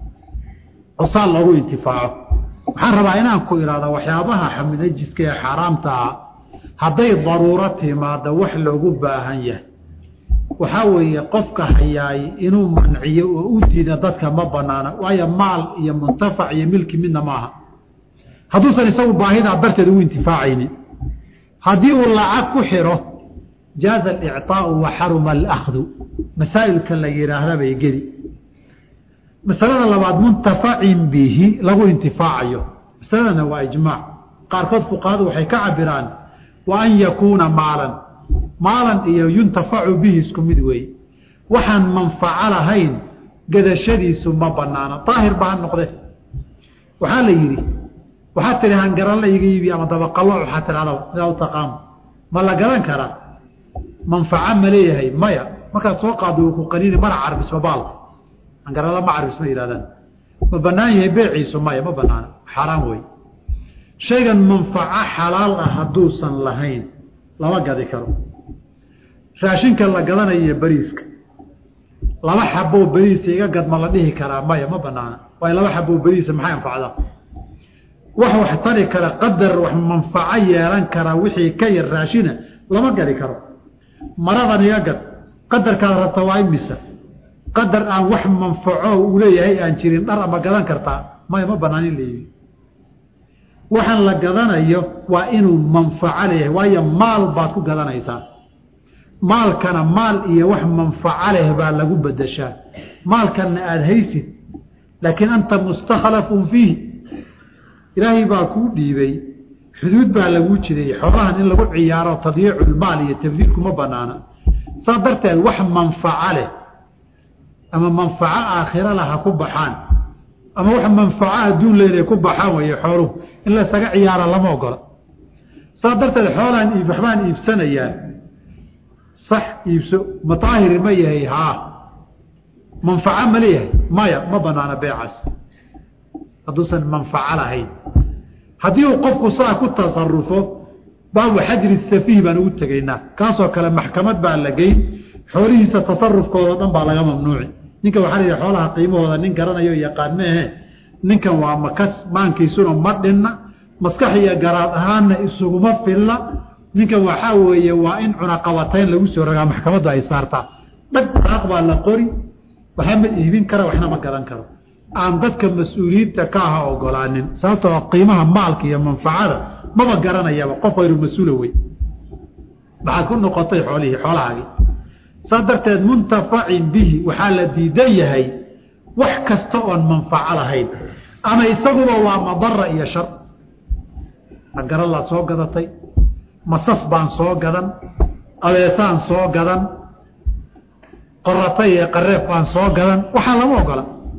osaa loogu intifaaco waxaan rabaa inaan ku ihahda waxyaabaha xamidajiska ee xaaraamta ah hadday daruuro timaado wax loogu baahan yahay waxaa weeye qofka hayaay inuu manciyo oo u diida dadka ma banaana waayo maal iyo muntafac iyo milki midna maaha hadduusan isagu baahidaa darteed ugu intifaacaynin haddii uu lacag ku xiro jaaza alicطaau wa xaruma alahdu masaa'ilka la yidhaahda bay geli masalada labaad muntafacin bihi lagu intifaacayo masaladana waa ijmaac qaarkood fuqahadu waxay ka cabiraan wa an yakuuna maalan maalan iyo yuntafacu bihi isku mid weeye waxaan manfaco lahayn gadashadiisu ma banaana daahir ba ha noqde waxaa la yidhi waxaad tihi hangaralla iga iibi ama dabaqallo waxaa tidhahdaa sidaa u taqaano ma la garan karaa manfaco ma leeyahay maya markaad soo qaado uu ku qaniini mana carbisma baalka hangaralla ma carbisma yihahdaan ma banaan yahay beeciisu maya ma banaana xaaraan wey shaygan manfaco xalaal ah hadduusan lahayn lama gadi karo raashinka la gadanayo iyo beriiska laba xaboo beriisa iga gad ma la dhihi karaa maya ma banaana waayo laba xaboo beriisa maxay anfacdaa wax wax tari kara qadar wax manfaco yeelan kara wixii ka yar raashina lama gadi karo maradan iga gad qadarkaad rabta waa imisa qadar aan wax manfaco uu leeyahay aan jirin dhar ama gadan kartaa maya ma banaan in la yibi waxaan la gadanayo waa inuu manfaco leeyahay waayo maal baad ku gadanaysaa maalkana maal iyo wax manfaco leh baa lagu bedeshaa maalkanna aada haysid laakiin anta mustakhlafun fiih ilaahay baa kuu dhiibay xuduud baa laguu jiday xoolahan in lagu ciyaaro tadyiiculmaal iyo tabdiilkuma banaana saa darteed wax manfaco leh ama manfaco aakhira lah ha ku baxaan ama wax manfaco adduun leh inay ku baxaan weeye xooluhu in laysaga ciyaara lama ogola saa darteed xoolaan iib waxbaan iibsanayaan sax iibso mataahiri ma yahay haa manfaco ma leeyahay maya ma banaana beecaas hadduusan manfaco lahayn haddii uu qofku saa ku tasarufo baabu xajri safiih baan ugu tegaynaa kaasoo kale maxkamad baa la geyn xoolihiisa tasarufkooda dhan baa laga mamnuuci ninkan waxaa la yidhi xoolaha qiimahooda nin garanayo yaqaan meehe ninkan waa makas maankiisuna ma dhinna maskax iyo garaad ahaanna isuguma filla ninkan waxaa weeye waa in cunaqabatayn lagu soo ragaa maxkamaddu ay saartaa dhag daaq baa la qori waxaa ma iibin kara waxna ma gadan karo aan dadka mas-uuliyiinta ka aha ogolaanin sababtoo qiimaha maalka iyo manfacada maba garanayaba qof hayru mas-uula wey maxaad ku noqotay xoolihii xoolahaagii saas darteed muntafacin bihi waxaa la diidan yahay wax kasta oon manfaco lahayn ama isaguba waa madara iyo shar agaralaad soo gadatay masas baan soo gadan abeesaan soo gadan qoratay ee qareef baan soo gadan waxaa lama ogola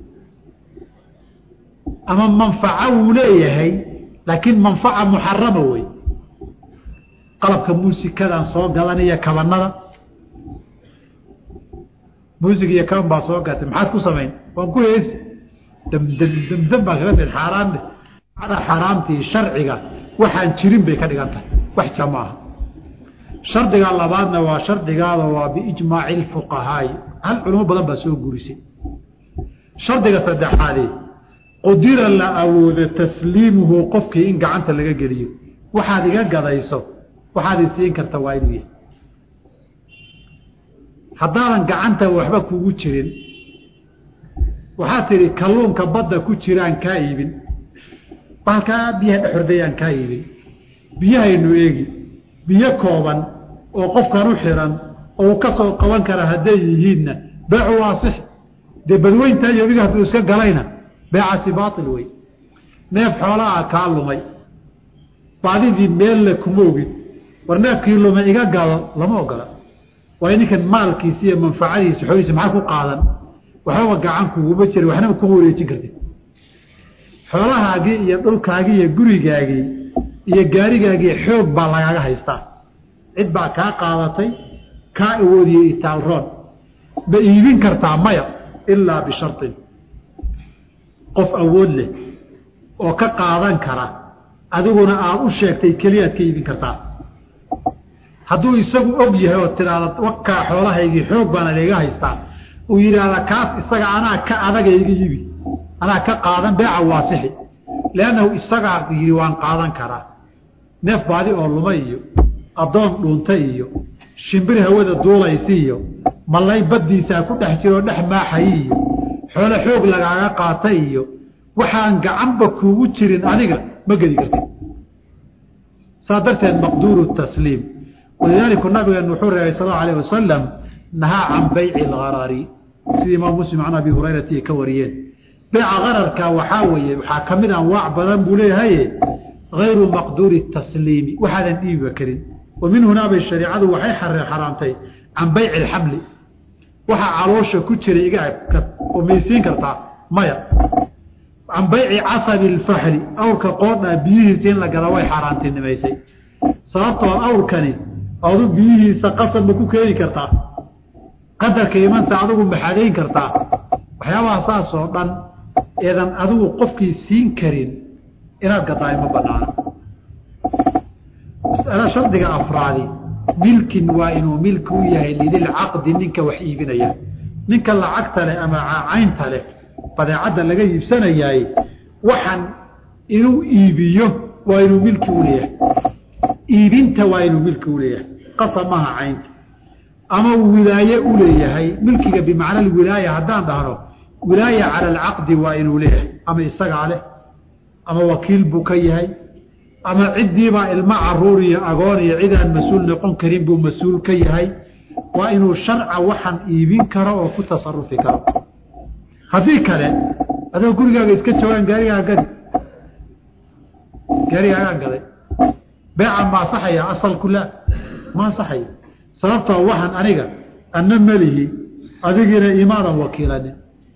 ama manfaco wuu leeyahay laakiin manfaca muxarama wey qalabka muusikadaan soo gadan iyo kabanada muusig iyo kaban baa soo gatay maxaad ku samayn waan ku heesi damdam damdam baa kaga mid xaaraan ada xaaraamtii sharciga waxaan jirin bay ka dhigan tahay wax jamaaha shardiga labaadna waa shardigaada waa biijmaaci lfuqahaai hal culimo badan baa soo gurisay shardiga saddexaadee qudira la awoodo tasliimuhu qofkii in gacanta laga geliyo waxaad iga gadayso waxaad i siin karta waa inuu yahay haddaadan gacanta waxba kugu jirin waxaad tidhi kalluunka badda ku jiraan kaa iibin baalkaa biyaha dhexordayaan kaa iibin biyahaynu eegi biyo kooban oo qofkan u xiran oo uu ka soo qaban kara hadday yihiinna beecu waasix dee badweynta iyo adiga hadduu iska galayna beecaasi baatil wey neef xoolaa kaa lumay baadidii meelle kuma ogid war neefkii lumay iga gado lama ogola waayo ninkan maalkiisi iyo manfacadiisa xoolihiisa maxaa ku qaadan waxbaba gacan kuguma jira waxnaba kuma wareejin kartid xoolahaagii iyo dhulkaagii iyo gurigaagii iyo gaarigaagii xoog baa lagaaga haystaa cid baa kaa qaadatay kaa awoodiyey itaalroon ma iibin kartaa maya ilaa bisharin qof awood leh oo ka qaadan kara adiguna aad u sheegtay keliyaad ka iibin kartaa hadduu isagu og yahay oo tidhaahda wakaa xoolahaygii xoog baana iga haystaa uu yidhaahda kaas isaga anaa ka adaga iga iibi anaa ka qaadan beeca waasixi liannahu isagaa yidhi waan qaadan karaa neef baadi oo luma iyo addoon dhuunta iyo shimbir hawada duulaysi iyo mallay baddiisaa ku dhex jiroo dhex maaxayi iyo xoolo xoog lagaaga qaata iyo waxaan gacanba kuugu jirin adiga ma gedi kartid saa darteed maqduuru tasliim walidaalika nabigeenu wuxuu reebay sal allau alayh wasalam nahaa can bayci algarari sida imaam muslim can abi hurayrati ay ka wariyeen beyca gararka waxaa weeye waxaa ka mid anwaac badan buu leeyahaye hayru maqduuri tasliimi waxaadan dhiibiba karin wa min hunaa bay shariicadu waxay xaraamtay can bayci alxamli waxaa caloosha ku jira iga oo maysiin kartaa maya can bayci casabi alfaxli awrka qoodhaa biyihiisa in la gada way xaaraantinimaysay sababtoo awrkani adu biyihiisa qasab ma ku keeni kartaa qadarka imansa adigu maxadayn kartaa waxyaabaha saas oo dhan eedan adigu qofkii siin karin inaad gadaayo ma banaana mas'alo shardiga afraadi milkin waa inuu milki u yahay lidilcaqdi ninka wax iibinaya ninka lacagta leh ama caynta leh badeecadda laga iibsanayaay waxaan inuu iibiyo waa inuu milki u leeyahay iibinta waa inuu milki u leeyahay qasab maaha caynta ama wilaaye u leeyahay milkiga bimacna alwilaaya haddaan dhahno wilaaya cala alcaqdi waa inuu leeyahay ama isagaa leh ama wakiil buu ka yahay ama ciddiibaa ilmo caruur iyo agoon iyo cidaan mas-uul noqon karin buu mas-uul ka yahay waa inuu sharca waxaan iibin karo oo ku tasarufi karo haddii kale adoo gurigaaga iska joogaan gaarigaa gadi gaarigaagaan gaday beeca ma asaxaya asalku laa ma asaxaya sababtoo waxaan aniga anna melihi adigiina imaadan wakiilanin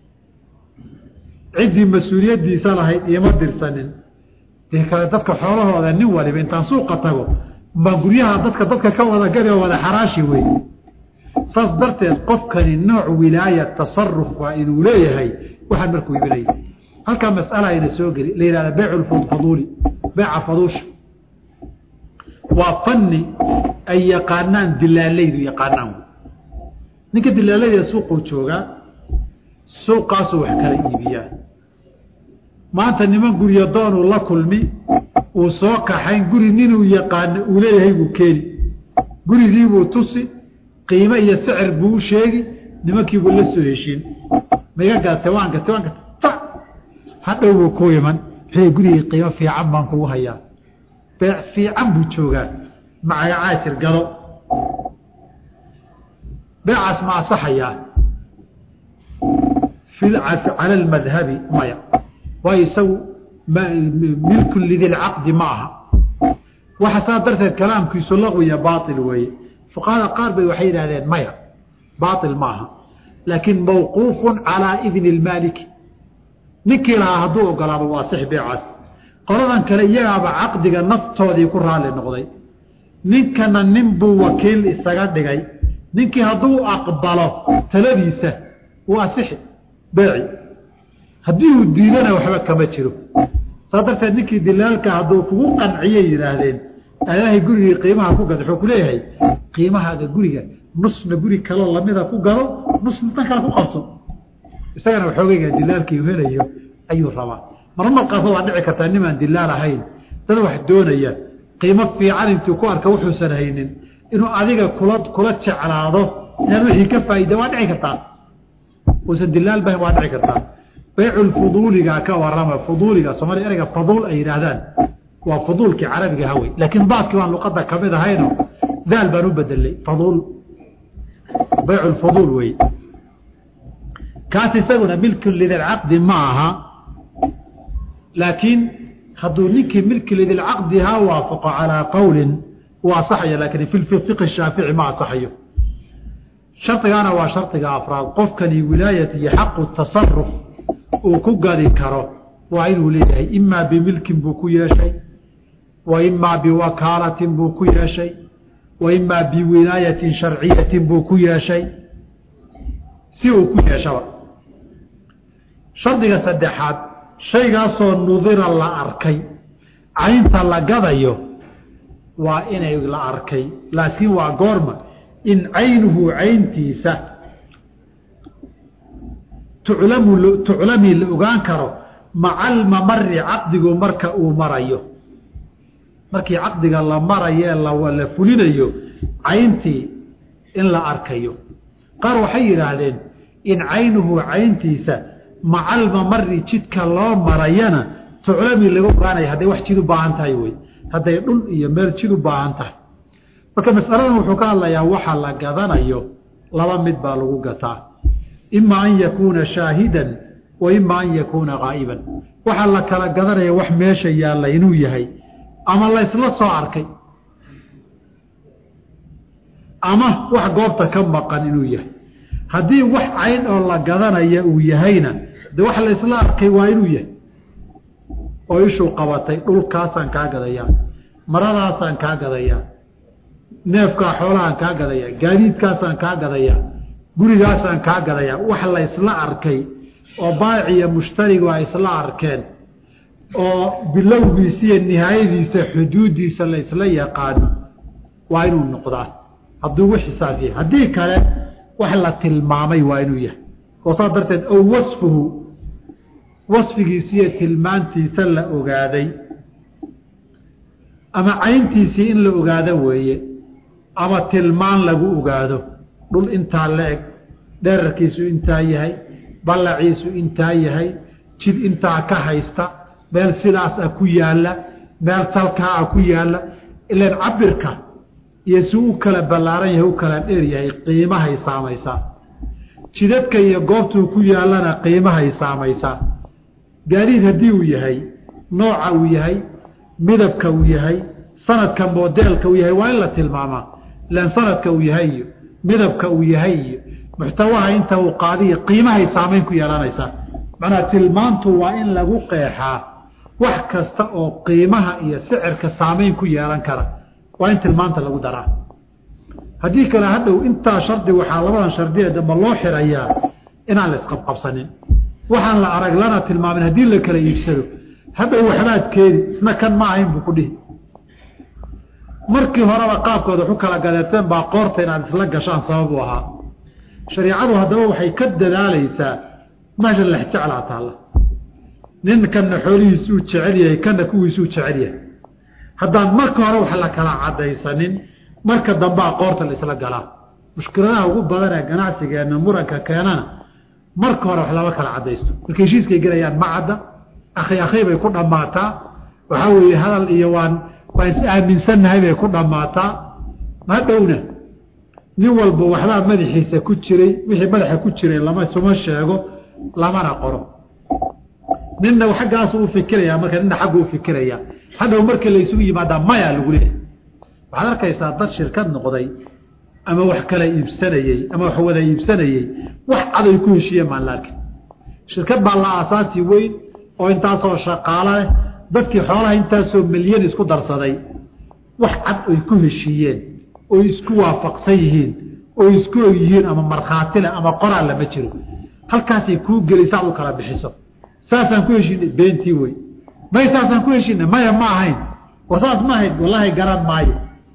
ciddii mas-uuliyaddiisa lahayd iima dirsanin dee kale dadka xoolahooda nin waliba intaan suuqa tago baa guryaha dadka dadka ka wada gadi oo wada xaraashi wey saas darteed qofkani nooc wilaaya tasaruf waa inuu leeyahay waxaan markuu iibinaya halkaa mas'ala ayna soo geli la yihahda beycu faduuli beyca faduusha waa fanni ay yaqaanaan dilaalaydu yaqaanaan ninka dilaalayda suuquu joogaa suuqaasuu wax kala iibiyaa maanta niman guryo doonuu la kulmi uu soo kaxayn guri ninuu yaqaano uu leeyahay buu keeni gurigiibuu tusi qiime iyo sicir buu u sheegi nimankiibuu la soo heshiin maiga gadatay waan gatay waan gatay ta hadhow buu ku iman wuxuu gurigii qiimo fiican baan kugu hayaa beec fiican buu joogaa macaga caajir gado beecaas ma asaxayaa cala almadhabi maya waayo isagu milkun lidilcaqdi ma aha waxa saa darteed kalaamkiisu laqwiya baail weeye fuqahada qaar bay waxay yidhahdeen maya baail ma aha laakiin mawquufun calaa idni lmaaliki ninkii lahaa hadduu ogolaado waa six beecaas qoladan kale iyagaaba caqdiga naftoodii ku raalli noqday ninkana nin buu wakiil isaga dhigay ninkii hadduu aqbalo taladiisa waa asixi beeci haddii uu diidana waxba kama jiro saa darteed ninkii dilaalka hadduu kugu qanciyay yidhaahdeen ilaahay gurigii qiimaha ku gada wuxuu ku leeyahay qiimahaaga guriga nusna guri kaloo lamida ku gado nusna tan kale ku qabso isagana waxoogeyga dilaalkii helayo ayuu rabaa marmarkaas waa dhici kartaa nimaan dilaal ahayn dad wax doonaya qiimo fiican intuu ku arka wuxuusan haynin inuu adiga kula kula jeclaado inaad wixii ka faaida waa dhici kartaa uusan dilaal bahayn waa dhici kartaa baycu fuduuliga ka warama fuduuliga soomaliya ereyga faduul ay yidhaahdaan waa fuduulkii carabiga hawey laakiin baadkii baan luqada kamid ahayno daal baan u bedelay faduul baycu fuduul wey kaas isaguna milkun lidilcaqdi ma aha laakiin hadduu ninkii milki lidilcaqdihaa waafaqo calaa qowlin uu asaxaya laakiin fi fiqi shaafici ma asaxayo shardigaana waa shardiga afraad qofkani wilaayat iyo xaqu tasaruf uu ku gadi karo waa inuu leeyahay imaa bimilkin buu ku yeeshay wa imaa biwakaalatin buu ku yeeshay wa imaa biwinaayatin sharciyatin buu ku yeeshay si uu ku yeeshaba shardiga saddexaad shaygaasoo nudira la arkay caynta la gadayo waa inay la arkay laakiin waa goorma in caynuhu cayntiisa tuclamu tuclamii la ogaan karo maca almamari caqdigu marka uu marayo markii caqdiga la marayo la fulinayo cayntii in la arkayo qaar waxay yidhaahdeen in caynuhu cayntiisa maca almamari jidka loo marayana tuclamii laga ogaanaya hadday wax jid u baahan tahay wey hadday dhul iyo meel jid u baahan tahay marka masaladan wuxuu ka hadlayaa waxa la gadanayo laba mid baa lagu gataa ima an yakuuna shaahidan wa ima an yakuuna gaa'iban waxaa la kala gadanaya wax meesha yaalla inuu yahay ama la ysla soo arkay ama wax goobta ka maqan inuu yahay haddii wax cayn oo la gadanaya uu yahayna de wax la ysla arkay waa inuu yahay oo ishuu qabatay dhulkaasaan kaa gadayaa maradaasaan kaa gadayaa neefkaa xoolahaan kaa gadayaa gaadiidkaasaan kaa gadayaa gurigaasaan kaa gadayaa wax la ysla arkay oo baaciya mushtarigu ay isla arkeen oo bilowgiisa iyo nihaayadiisa xuduuddiisa la ysla yaqaano waa inuu noqdaa hadduu wixisaas yahay haddii kale wax la tilmaamay waa inuu yahay oo saas darteed ow wasfuhu wasfigiisa iyo tilmaantiisa la ogaaday ama cayntiisii in la ogaado weeye ama tilmaan lagu ogaado dhul intaa la eg dherarkiisu intaa yahay ballaciisu intaa yahay jid intaa ka haysta meel sidaas ah ku yaalla meel salkaa ah ku yaalla ilan cabirka iyo si u kala ballaaran yahay u kala dheer yahay qiimahay saamaysaa jidadka iyo goobtuu ku yaallana qiimahay saamaysaa gaadiid haddii uu yahay nooca uu yahay midabka uu yahay sanadka modeelka uu yahay waa in la tilmaamaa ilan sanadka uu yahay iyo midabka uu yahay iyo muxtawaha inta uu qaadiyo qiimahay saamayn ku yeelanaysaa macnaha tilmaantu waa in lagu qeexaa wax kasta oo qiimaha iyo sicirka saamayn ku yeelan kara waa in tilmaanta lagu daraa haddii kale hadhow intaa shardi waxaa labadan shardiee damba loo xirayaa inaan la isqabqabsanin waxaan la arag lana tilmaamin haddii la kala iibsado hadhow waxbaad keeni isna kan ma ahayn buu ku dhihi markii horeba qaabkooda waxu kala gadeeteen baa qoorta inaad isla gashaan sabab u ahaa shariicadu haddaba waxay ka dadaalaysaa meesha lexjeclaa taalla nin kanna xoolihiisuu jecel yahay kanna kuwiisuu jecel yahay haddaan marka hore wax la kala cadaysanin marka dambaa qoorta la isla galaa mushkiladaha ugu badan ee ganacsigeenna muranka keenana marka hore wax lama kala cadaysto markay heshiiskay gelayaan ma cadda akhi akhi bay ku dhammaataa waxaa weeye hadal iyo waan waan is aaminsannahay bay ku dhammaataa ma dhowna nin walba waxbaa madaxiisa ku jiray wixii madaxa ku jiray lama suma sheego lamana qoro ninna xaggaasu u fikirayaa marka ninna xaggu u fikirayaa hadhow marka laysugu yimaadaa maya lagu leeyahay waxaad arkaysaa dad shirkad noqday ama wax kala iibsanayey ama wax wada iibsanayey wax caday ku heshiiyeen maan la arkin shirkad baa la aasaasi weyn oo intaasoo shaqaalo leh dadkii xoolaha intaasoo milyan isku darsaday wax cad oy ku heshiiyeen oy isku waafaqsan yihiin oy isku og yihiin ama markhaati leh ama qoraal lama jiro halkaasay kuu gelisaad u kala bixiso saasaan ku heshiinay beentii wey may saasaan ku heshiinay maya ma ahayn war saas ma ahayd wallaahi garan maayo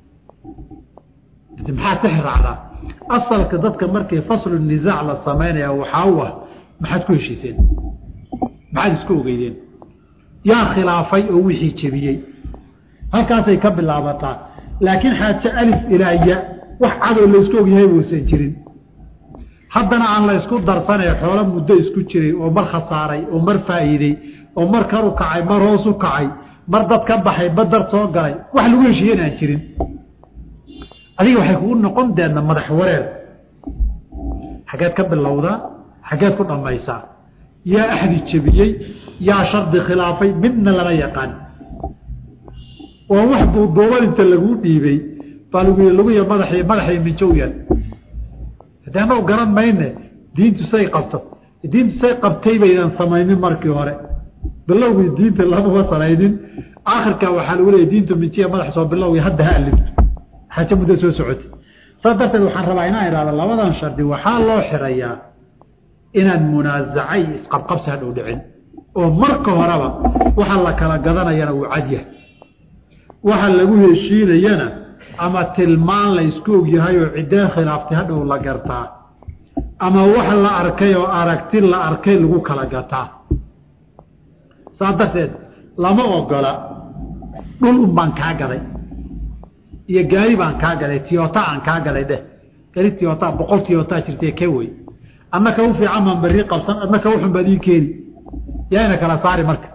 maxaa ka xiraacdaa asalka dadka markii faslu nisaac la samaynaya waxaa u ah maxaad ku heshiiseen maxaad isku ogeydeen yaa khilaafay oo wixii jebiyey halkaasay ka bilaabataa laakiin xaaje alif ilaa ya wax cadoo laysku ogyahay uusan jirin haddana aan la ysku darsanay xoolo muddo isku jiray oo mar khasaaray oo mar faa'iidey oo mar kar u kacay mar hoos u kacay mar dad ka baxay badar soo galay wax lagu heshiiyen aan jirin adiga waxay kugu noqon deedna madax wareer xaggeed ka bilowdaa xaggeed ku dhammaysaa yaa axdi jebiyey yaa shardi khilaafay midna lama yaqaan waa wax duuduuban inta laguu dhiibay baa lagu laguya madaxii madaxii minjowyan haddii annagu garan mayne diintu say qabto diintu say qabtay baydan samaynin markii hore bilowgii diinta lamama sanaynin akhirka waxaa lagu leeyay diintu mintiya madax soo bilowgii hadda ha alifto xaajo muddo soo socotay saas darteed waxaan rabaa inaan idhahdo labadan shardi waxaa loo xirayaa inaan munaazacay isqabqabsi hadhow dhicin oo marka horeba waxa la kala gadanayana uu cadyahay waxa lagu heshiinayana ama tilmaan la isku ogyahay oo ciddee khilaaftay hadhow la gartaa ama wax la arkay oo aragti la arkay lagu kala gataa saas darteed lama ogola dhul un baan kaa gaday iyo gaari baan kaa gaday tiyota aan kaa gaday dheh gari tiyota boqol tiyota jirtay ke wey adna ka u fiican baan berri qabsan adna ka uxun baad ii keeni yaayna kala saari marka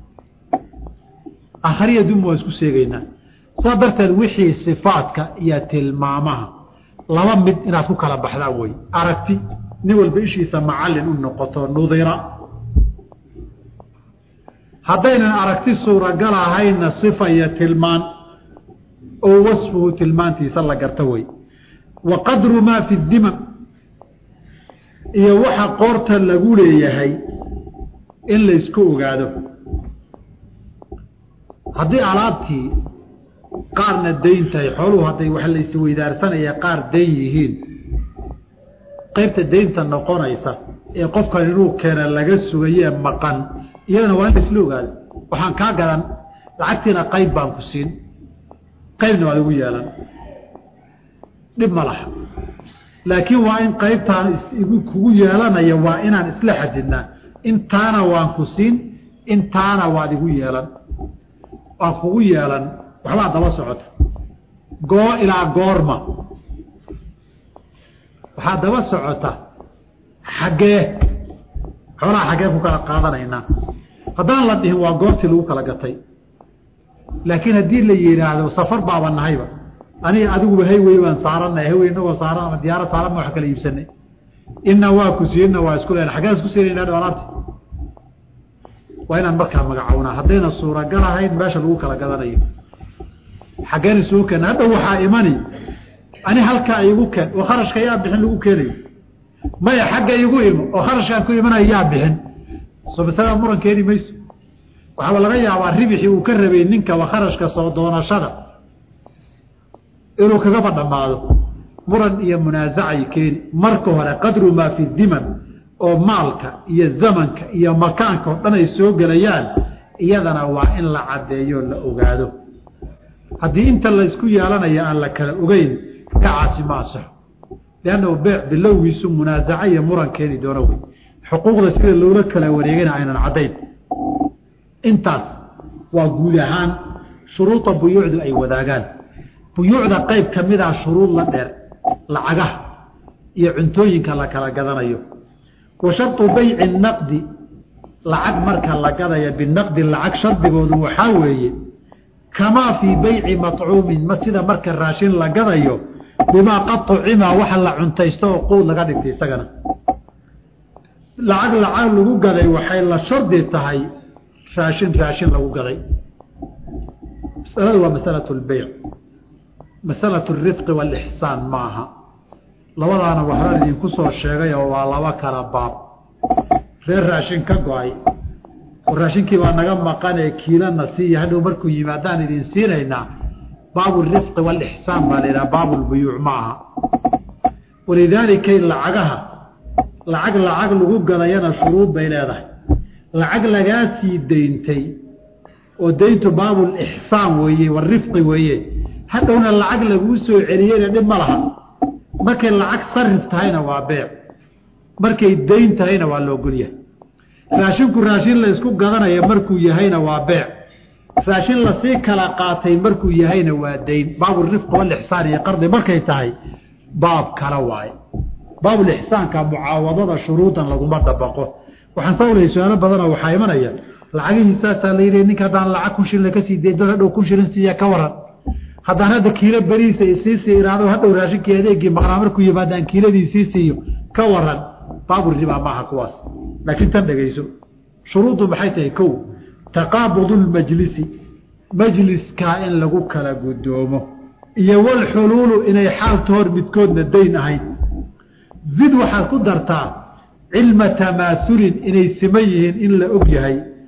akhriya dum waa isku sheegaynaa saa darteed wixii sifaadka iyo tilmaamaha laba mid inaad ku kala baxdaa wey aragti nin walba ishiisa macallin u noqoto nudira haddaynan aragti suuragal ahaynna sifa iyo tilmaan oo wasfuhu tilmaantiisa la garta wey wa qadru maa fi dimam iyo waxa qoorta lagu leeyahay in la isku ogaado haddii alaabtii qaarna dayn tahay xooluhu hadday wax la isweydaarsanaya qaar dayn yihiin qaybta daynta noqonaysa ee qofkan inuu keena laga sugayee maqan iyadana waa in la isla ogaado waxaan kaa gadan lacagtiina qayb baan ku siin qaybna waad igu yeelan dhib ma laha laakiin waa in qaybtaan kugu yeelanaya waa inaan isla xadidnaa intaana waan ku siin intaana waad igu yeelan waan kugu yeelan waxbaa daba socota goo ilaa goorma waxaa daba socota xaggee xoolaha xaggee ku kala qaadanaynaa haddaan la dhihin waa goortii lagu kala gatay laakiin haddii la yidhaahdo safar baaba nahayba aniga adiguba haywey baan saaranay haywey inagoo saaran ama diyaaro saaran ma wax kala iibsanay ina waa ku siinna waa isku len xaggeen isku siinayna alaabti waa inaan markaa magacownaa haddayna suuragal ahayn meesha lagu kala gadanayo xaggeen isugu keena hadhow waxaa imani ani halkaa igu keen oo kharashka yaa bixin lagu keenayo maya xagga igu imo oo kharashkaan ku imanayo yaa bixin soo masalada muran keeni mayso waxaaba laga yaabaa ribixii uu ka rabay ninkaba kharashka soo doonashada inuu kagaba dhammaado muran iyo munaasacay keeni marka hore qadru maa fi diman oo maalka iyo zamanka iyo makaanka oo dhan ay soo gelayaan iyadana waa in la caddeeyo la ogaado haddii inta laysku yeelanayo aan la kala ogeyn kacaasi ma asaxo liannahu beec bilowgiisu munaasaca iyo muran keeni doono wey xuquuqda sida loola kala wareegana aynan caddayn intaas waa guud ahaan shuruuda buyuucdu ay wadaagaan buyuucda qayb ka mid ah shuruud la dheer lacagaha iyo cuntooyinka la kala gadanayo wa sharطu bayci naqdi lacag marka la gadaya binaqdi lacag shardigoodu waxaa weeye kamaa fii bayci maطcuumin ma sida marka raashin la gadayo bimaa qad طucima waxa la cuntaysto oo quud laga dhigtay isagana lacag lacag lagu gaday waxay la shardi tahay raashin raashin lagu gaday masaladu waa masalaة اlbeyc masalaة الrifqi wاlixsaan ma aha labadaana waxbaan idinku soo sheegay oo waa laba kala baab reer raashin ka go-ay oo raashinkii baa naga maqanee kiilana siiya hadhow markuu yimaadaan idin siinaynaa baabu rifqi wاlixsaan baa la yidhaha baabu lbuyuuc ma aha walidaalika lacagaha lacag lacag lagu gadayana shuruud bay leedahay lacag lagaa sii dayntay oo dayntu baabulixsaan weeye warifqi weeye hadhowna lacag laguu soo celiyeyna dhib ma laha markay lacag sarif tahayna waa beec markay dayn tahayna waa loogolyahay raashinku raashin la isku gadanayo markuu yahayna waa beec raashin lasii kala qaatay markuu yahayna waa dayn baabulrifqi walixsaan iyo qardi markay tahay baab kala waaye baabulixsaanka mucaawadada shuruudan laguma dabaqo waxaan sawlaya su-aalo badanoo waxaa imanaya lacagihiisaasaa la yidhi ninka haddaan lacag kun shilin kasii day dad hadhow kun shilin siiya ka waran haddaan hadda kiilo beriisa isiisii iraado hadhow raashinkii adeegii maqnaa markuu yimaadaan kiiladii sii siiyo ka waran baabul ribaa maaha kuwaas laakiin tan dhegeyso shuruuddu maxay tahay kow taqaabudu lmajlisi majliskaa in lagu kala guddoomo iyo walxuluulu inay xaalta hor midkoodna dayn ahayd zid waxaad ku dartaa cilma tamaasulin inay siman yihiin in la og yahay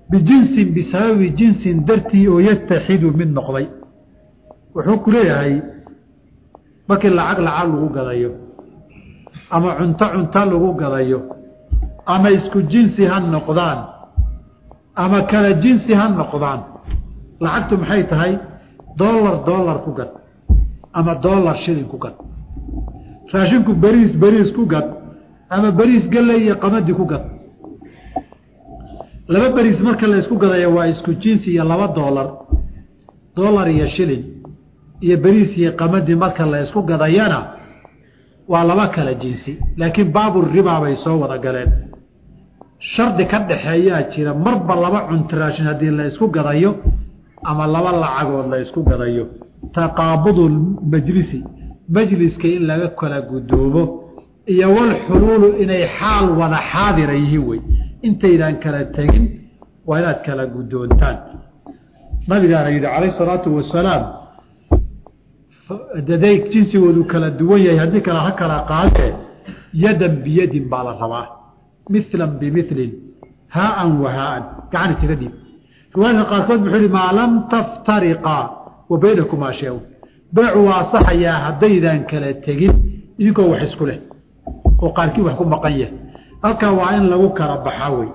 bijinsin bisababi jinsin dartii oo yataxidu mid noqday wuxuu ku leeyahay markii lacag lacag lagu gadayo ama cunto cunto lagu gadayo ama isku jinsi ha noqdaan ama kala jinsi ha noqdaan lacagtu maxay tahay dollar dollar ku gad ama dollar shilin ku gad raashinku beriis beriis ku gad ama beriis galley iyo qamadi ku gad laba beriis marka la isku gadayo waa isku jinsi iyo laba dollar dollar iyo shilin iyo beriis iyo qamadi marka la isku gadayana waa laba kala jinsi laakiin baabu ribaa bay soo wada galeen shardi ka dhaxeeyaa jira marba laba cunto raashin haddii la isku gadayo ama laba lacagood la isku gadayo taqaabudu majlisi majliska in laga kala gudoobo iyo walxuluulu inay xaal wada xaadira yihiin wey intaydaan kala tegin waa inaad kala guddoontaan nabigaana yidhi calayh salaatu wasalaam daday jinsigoodu kala duwan yahay haddii kale ha kala qaadee yadan biyadin baa la rabaa milan bimilin haaan wa haaan gacan isaga dhiib riwaayadka qaarkood wuxuu yihi maa lam taftariqaa wa baynakumaa shay-un beecu waa asaxayaa haddaydaan kala tegin idinkoo wax isku leh oo qaarkii wax ku maqan yahay halkaa waa in lagu kala baxaa wey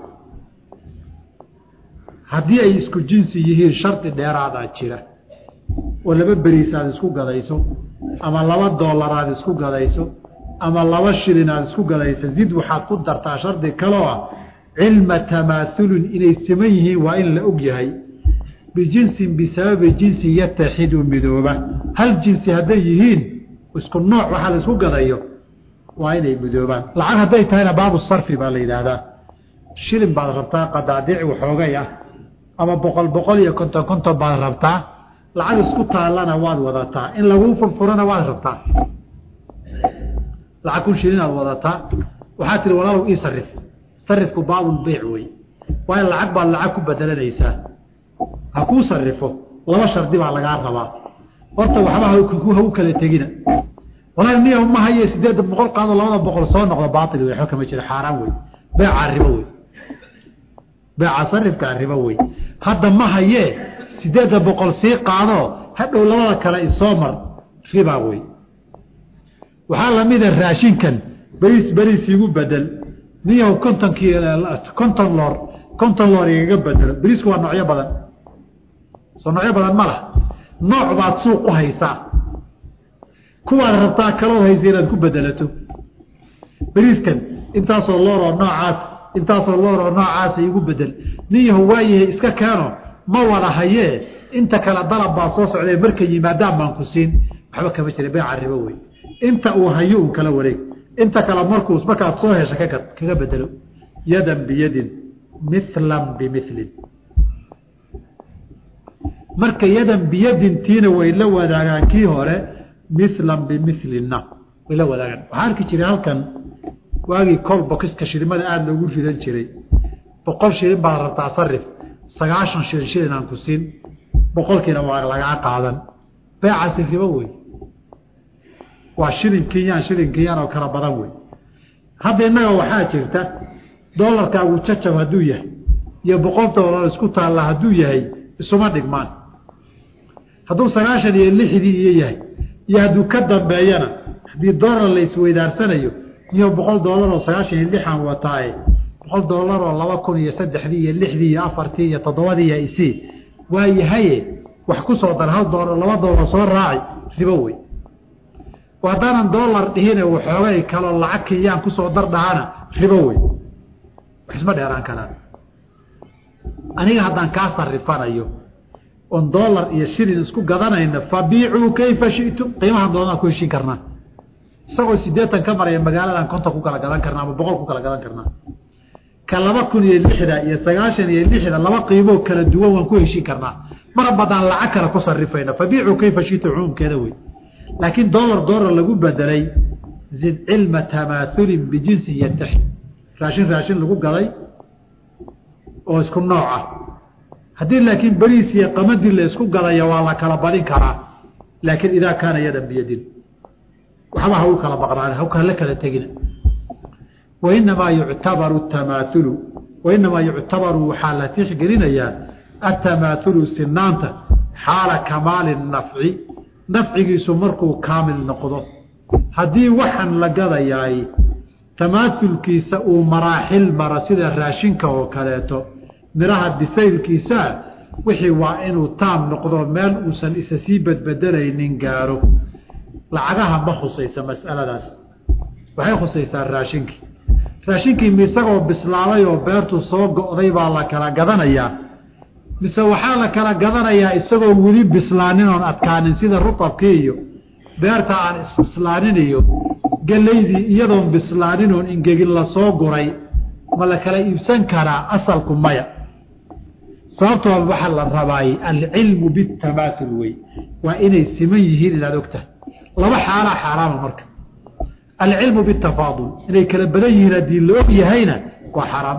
haddii ay isku jinsi yihiin shardi dheeraadaa jira oo laba beriis aad isku gadayso ama laba dollar aad isku gadayso ama laba shilin aad isku gadayso zid waxaad ku dartaa shardi kaloo ah cilma tamaasulin inay siman yihiin waa in la og yahay bijinsin bisababi jinsi yataxidu midooba hal jinsi hadday yihiin isku nooc waxaa la isku gadayo waa inay midoobaan lacag hadday tahayna baabu sarfi baa la yidhaahdaa shilin baad rabtaa qadaadiic waxoogay ah ama boqol boqol iyo konton konton baad rabtaa lacag isku taallana waad wadataa in laguu furfurana waad rabtaa lacag kun shilin aad wadataa waxaa tihi walaalow ii sarif sarifku baabulbeyc wey waa in lacag baad lacag ku bedelanaysaa ha kuu sarifo laba shardi baa lagaa rabaa horta waxba hagu kala tegina walaal niya ma haye sideedda boqol qaado labada boqol soo noqdo baail wey waxba kama jiro xaaraan wey beecaa ribo wey beeca sarifkaa ribo wey hadda ma hayee sideedda boqol sii qaado hadhow labada kale isoo mar ribaa wey waxaa lamida raashinkan beriis beriis igu bedel niyaw kontonkii konton loor konton loor igaga bedelo beriisku waa noocyo badan soo noocyo badan ma lah nooc baad suuq u haysaa kuwaad rabtaa kalood haysa inaad ku bedelato beriiskan intaasoo looroo noocaas intaasoo looroo noocaasa igu bedel niyahu waayahay iska keeno ma wada hayee inta kale dalab baa soo socday markay yimaadaan baan ku siin waxba kama jira beeca ribo wey inta uu hayo un kala wareeg inta kale markuu markaad soo hesha kaka kaga bedelo yadan biyadin milan bimilin marka yadan biyadin tiina way la wadaagaan kii hore milan bimilina way la wadaagaan waxaa arki jiray halkan waagii col bokiska shilimada aada loogu ridan jiray boqol shilin baad rabtaa sarif sagaashan shilin shilin aan ku siin boqolkiina waa lagaa qaadan beecaasi ribo wey waa shilin kenyaan shilin kenyaan oo kala badan wey hadda innaga waxaa jirta dolarkaagu jacab hadduu yahay iyo boqol dolar isku taalla hadduu yahay isuma dhigmaan hadduu sagaashan iyo lixdii iyo yahay iyo hadduu ka dambeeyana haddii dolar la isweydaarsanayo iyo boqol dolar oo sagaashan iyo lixan wataaye boqol dolar oo laba kun iyo saddexdii iyo lixdii iyo afartii iyo toddobadii iyo isii waa yahaye wax ku soo dar hal dolar laba dolar soo raaci ribo wey haddaanan dolar dhihine waxoogay kaloo lacag kenyaan kusoo dar dhahana ribo wey wax isma dheeraan karaan aniga haddaan kaa sarifanayo oon dolar iyo shilin isku gadanayna fabiicuu kayfa shitum qiimahan doonaan ku heshin karnaa isagoo sideetan ka maraya magaaladan konton ku kala gadan karnaa ama boqol ku kala gadan karnaa ka laba kun iyo lixda iyo sagaashan iyo lixda laba qiimoo kala duwan waan ku heshin karnaa mar badaan lacag kale ku sarifayna fabiicuu kayfa shitum cumuumkeeda wey laakiin dolar dolar lagu bedelay zid cilma tamaaulin bijinsi yataxi raashin raashin lagu gaday oo isku nooca haddii laakiin beriis iyo qamadii la isku gadaya waa la kala badin karaa laakiin idaa kaana yadan biyadin waxba ha u kala baqnaan haka la kala tegina wainamaa yuctabaru tamaahulu wainamaa yuctabaru waxaa la tixgelinayaa atamaahulu sinaanta xaala kamaali nafci nafcigiisu markuu kaamil noqdo haddii waxaan la gadayaay tamaasulkiisa uu maraaxil mara sida raashinka oo kaleeto midhaha bisaylkiisaa wixii waa inuu taam noqdo meel uusan isa sii badbedelaynin gaaro lacagaha ma khusaysa mas'aladaas waxay khusaysaa raashinkii raashinkii mi isagoo bislaaday oo beertu soo go'day baa la kala gadanayaa mise waxaa la kala gadanayaa isagoo weli bislaanin oon adkaanin sida rutabkii iyo beerta aan isislaanin iyo gelaydii iyadoon bislaanin oon ingegin lasoo guray ma la kala iibsan karaa asalku maya sababtoo waxaa la rabaay alcilmu bitamaasul wey waa inay siman yihiin inaad ogtahay laba xaalaa xaaraama marka alcilmu bitafaadul inay kala badan yihiin haddii la og yahayna waa xaraam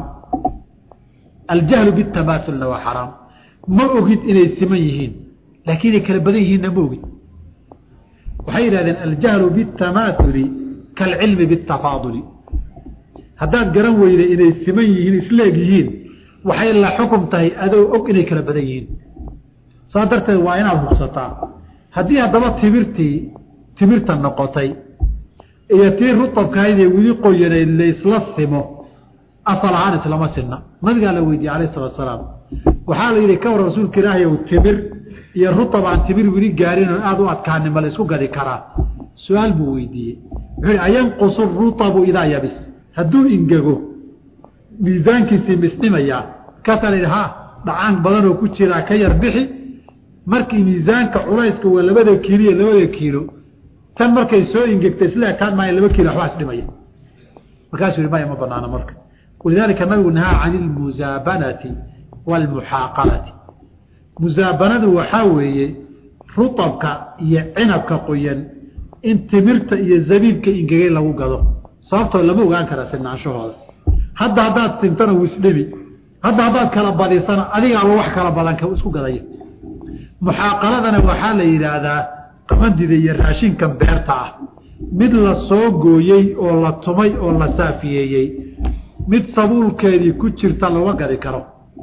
aljahlu bitamaasulna waa xaraam ma ogid inay siman yihiin laakiin inay kala badan yihiinna ma ogid waxay yidhahdeen aljahlu bitamaauli kaalcilmi bitafaaduli haddaad garan weyda inay siman yihiin isleeg yihiin waxay la xukum tahay adoo og inay kala badan yihiin saa darteed waa inaad hubsataa haddii haddaba timirtii timirta noqotay iyo tii rutabkahaydee weli qoyanayd laysla simo asal ahaan islama sinna nabigaa la weydiiyey alayh salatu asalaam waxaa la yidhi ka war rasuulka ilaahay ow timir iyo rutab aan timir weli gaarin oon aada u adkaanin ma la isku gadi karaa su-aal buu weydiiyey wuxuu yihi ayanqusu rutabu idaa yabis hadduu ingego miisaankiisii misdhimayaa markaasaa la yidhi ha dhacaan badan oo ku jiraa ka yar bixi markii miisaanka culayska waa labada kiilo iyo labada kiilo tan markay soo ingegtay isla ekaan maayo laba kiilo waxbaa isdhimaya markaasuu yihi maya ma banaano marka walidaalika nabigu nahaa cani ilmusaabanati waalmuxaaqalati musaabanadu waxaa weeye rutabka iyo cinabka qoyan in timirta iyo zabiibka ingegay lagu gado sababtoo lama ogaan kara sinaanshahooda hadda haddaad sintana wuu isdhimi hadda haddaad kala badisana adigaaba wax kala badan isku gadaya muxaaqaladana waxaa la yidhaahdaa qamandida iyo raashinkan beerta ah mid la soo gooyey oo la tumay oo la saafiyeeyey mid sabuulkeedii ku jirta lama gadi karo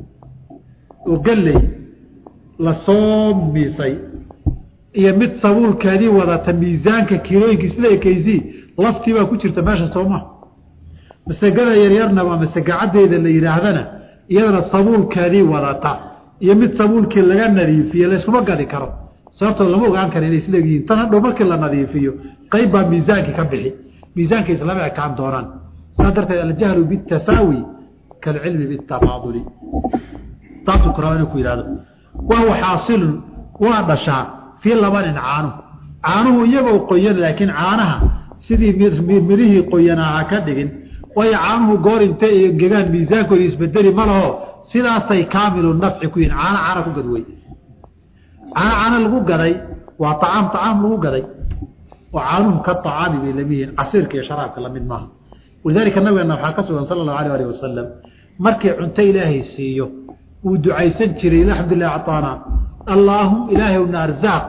oo galley la soo miisay iyo mid sabuulkeedii wadata miisaanka kiilooyinka isla ekaysii laftii baa ku jirta meesha sooma masegada yaryarnaba masegacaddeeda la yidhaahdana iyadana sabuulkeedii wadata iyo mid sabuulkii laga nadiifiye layskuma gadi karo sababtoo lama ogaan kara inay isleegyihiin tan hadhow markii la nadiifiyo qayb baa miisaankii ka bixi miisaanka islama ekaan doonaan saa darteed aljahlu bitasaawi kaalcilmi bitafaaduli taasuu kuraba inuu ku yidhahdo wahuwa xaasilun waa dhashaa fii labanin caanuhu caanuhu iyagoo qoyan laakiin caanaha sidii mirihii qoyanaa ha ka dhigin waayo caanuhu goor intay gegaan miisaankooda isbedeli ma laho sidaasay kaamilu nafci ku yihin caano caana ku gadwey caano caano lagu gaday waa acaam acaam lagu gaday oo caanuhu ka acaami bay lama yihiin casiirka iyo sharaabka lamid maaha walidaalika nabigeena waxaa ka sugan sala allahu alayh alih wasalam markii cunto ilaahay siiyo uu ducaysan jiray alxamdulilah acطaana allaahum ilaahwna arzaaq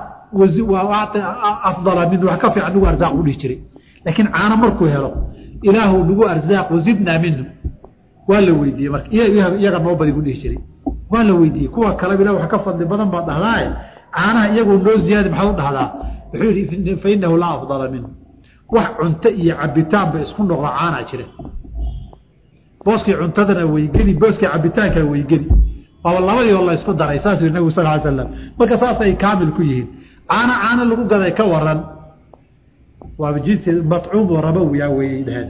afdala min wax ka fiican nagu arzaaq u dhihi jiray laakiin caano markuu helo ilaahu nagu arzaaq wazidnaa minhu waa la weydiiyey marka iyaga noo badi gu dhihi jiray waa la weydiiyey kuwa kaleba ilah wax ka fadli badan baad dhahdaaye caanaha iyagoo noo ziyaadi maxaad u dhahdaa wuxuu yihi fa inahu laa afdala minhu wax cunto iyo cabitaanba isku noqdo caanaa jira booskii cuntadana weygeli booskii cabitaankana weygeli waaba labadii oo la isku daray saasuu yidhi nabigu sal ly slam marka saasay kaamil ku yihiin caano caano lagu gaday ka waran waaba jinsi matcuum oo rabowiya weeyay dhaheen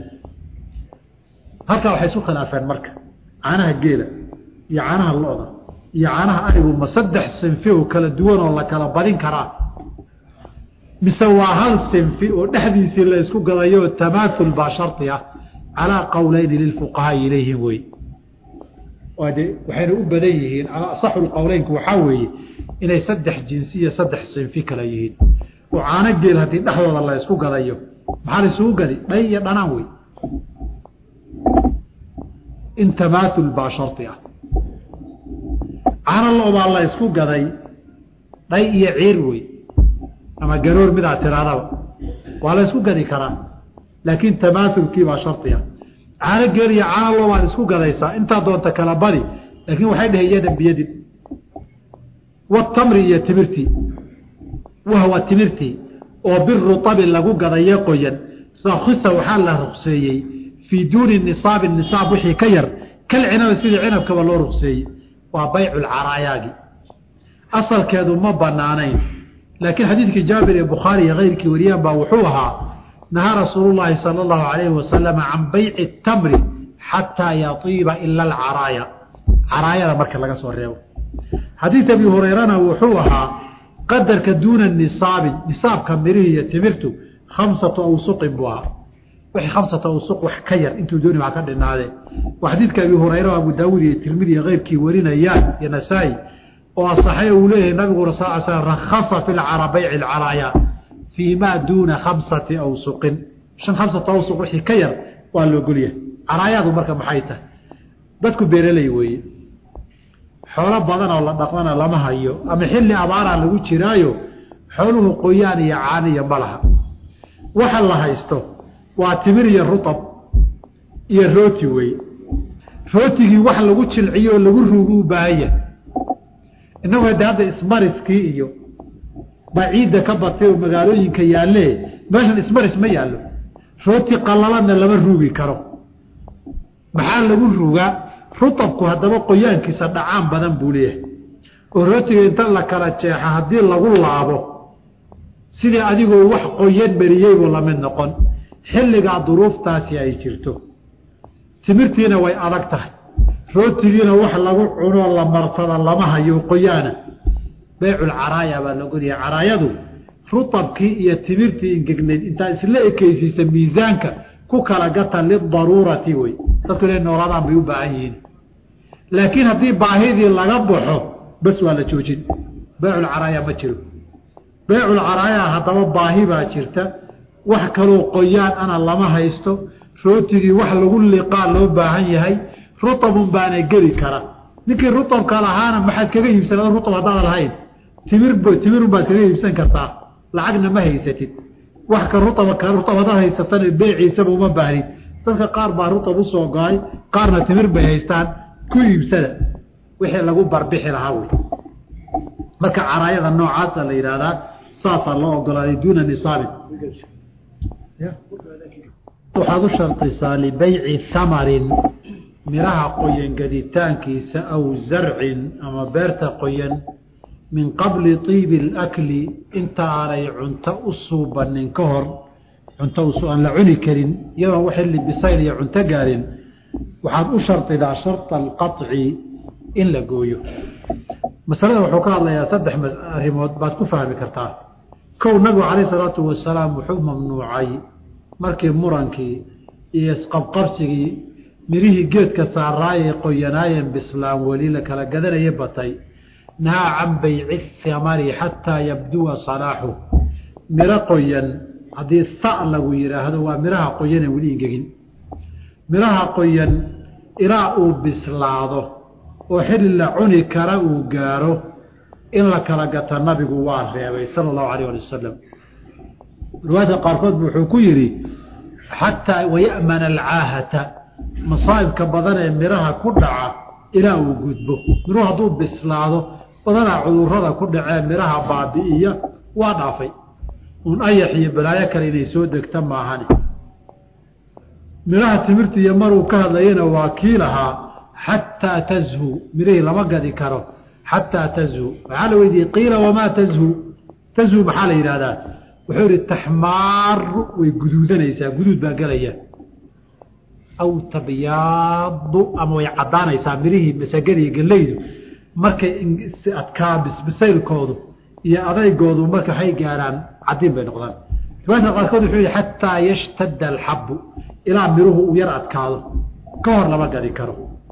halkaa waxay isu khilaafeen marka caanaha geela iyo caanaha lo-da iyo caanaha arigu ma saddex sinfi oo kala duwan oo la kala badin karaa mise waa hal sinfi oo dhexdiisii la isku gadayo tamaaul baa shardi ah calaa qowleyni lilfuqahaai ilayhim wey de waxayna u badan yihiin asaxu qowleynku waxaa weeye inay saddex jinsi iyo saddex sinfi kala yihiin oo caano geel haddii dhexdooda la isku gadayo maxaa la isugu gadi dhay iyo dhanaan wey in tamaaul baa shardi ah caano lo-baa la isku gaday dhay iyo ciir wey ama garoor midaa tiraadaba waa la isku gadi karaa laakiin tamaaulkii baa shardi ah caano geel iyo caano loo waad isku gadaysaa intaa doonta kala badi laakiin waxay dhaheen yadan biyadin watamri iyo timirtii wahwa timirtii oo biruabi lagu gadayo qoyan rakhisa waxaa la rukseeyey fii duuni nisaabi nisaab wixii ka yar kal cinabi sidii cinabkaba loo rukseeyey waa baycu lcaraayaagi asalkeedu ma banaanayn laakiin xadiidkii jaabir ee bukhaari iyo keyrkii wariyaan baa wuxuu ahaa nahaa rasuulu llaahi sala allahu calayhi wasalama can bayci tamri xataa yatiiba ila alcaraaya caraayada marka laga soo reebo xadiid abi hureyrana wuxuu ahaa qadarka duuna nisaabi nisaabka mirihii iyo timirtu khamsatu awsuqin buu ahaa wixii khamsatu awsuq wax ka yar intuu dooni waa ka dhinaadee waa xadiidka abi hureyra o abu daawuud iyo tirmidi iyo keyrkii warinayaan iyo nasaa-i oo asaxay uu leeyahay nabigu sal l slam rakhasa fi bayci lcaraaya fii maa duuna khamsati awsuqin shan khamsata awsuq wixii ka yar waa la ogolyahay caraayaadu marka maxay tahay dadku beeraley weeye xoolo badan oo la dhaqmana lama hayo ama xilli abaaraa lagu jiraayo xooluhu qoyaan iyo caaniya ma laha waxa la haysto waa timir iyo rutab iyo rooti weeye rootigii wax lagu jilciyo oo lagu ruugu u baahan yahay innagu de hadda ismariskii iyo baa ciidda ka batay oo magaalooyinka yaalle meeshan ismaris ma yaallo rooti qallalanna lama ruugi karo maxaa lagu ruugaa rutabku haddaba qoyaankiisa dhacaan badan buu leeyahay oo rootiga inta la kala jeexa haddii lagu laabo sidii adigoo wax qoyan mariyeybu lamid noqon xilligaa duruuftaasi ay jirto timirtiina way adag tahay rootigiina wax lagu cunoo la marsada lama hayo qoyaana beyculcaraaya baa la goliya caraayadu rutabkii iyo timirtii ingegnayd intaa isla ekeysiisa miisaanka ku kala gata lidaruurati wey dadku inay noolaadaan bay u baahan yihiin laakiin haddii baahidii laga baxo bas waa la joojin beyculcaraaya ma jiro beyculcaraaya haddaba baahi baa jirta wax kaloo qoyaan ana lama haysto rootigii wax lagu liqaa loo baahan yahay rutabun baana geli kara ninkii rutabka lahaana maxaad kaga iibsan rutab haddaada lahayn timir timirun baad kaga iibsan kartaa lacagna ma haysatid wax ka rutab rutab haddaad haysatana beeciisaba uma baahnid dadka qaar baa rutab usoo go-ay qaarna timir bay haystaan ku iibsada wixii lagu barbixi lahaa wey marka caraayada noocaasa la yidhaahdaa saasaa loo ogolaaday duuna nisaabin waxaad u shardisaa libeyci hamarin miraha qoyan gaditaankiisa aw zarcin ama beerta qoyan min qabli tiibi alakli inta aanay cunto u suubanin ka hor cunto aan la cuni karin iyadoon wax xilli bisayl iyo cunto gaarin waxaad u shardidaa sharta alqaطci in la gooyo masalada wuxuu ka hadlayaa saddex arrimood baad ku fahmi kartaa kow nabigu calayh salaatu wasalaam wuxuu mamnuucay markii murankii iyo isqabqabsigii mirihii geedka saaraayee qoyanaayeen bislaan weli la kala gadanaya batay nahaa can bayci hamari xataa yabduwa salaaxu miro qoyan haddii ha lagu yidhaahdo waa miraha qoyanee weli ingegin miraha qoyan ilaa uu bislaado oo xilli la cuni kara uu gaaro in la kala gata nabigu waa reebay sala allahu alayh ali wasalam riwaayadka qaarkood bu wuxuu ku yidhi xataa waya'mana alcaahata masaa'ibka badan ee miraha ku dhaca ilaa uu gudbo miruhu hadduu bislaado badanaa cudurrada ku dhacee miraha baabi'iya waa dhaafay uun ayax iyo balaayo kale inay soo degta maahani miraha timirta iyo maruu ka hadlayana waa kii lahaa xataa tazhu mirihii lama gadi karo xataa tazhu maxaa la weydiiyey qiila wamaa tazhu tazhu maxaa la yidhahdaa wuxuu yihi taxmaaru way guduudanaysaa guduud baa gelaya aw tabyaadu ama way caddaanaysaa mirihii masagadiiyo geleydu markay adkaa bisaylkoodu iyo adaygoodu marka waxay gaaraan cadiin bay noqdaan riwaayadka qaarkood wuxuu yihi xataa yashtada alxabu ilaa miruhu uu yar adkaado ka hor lama gadi karo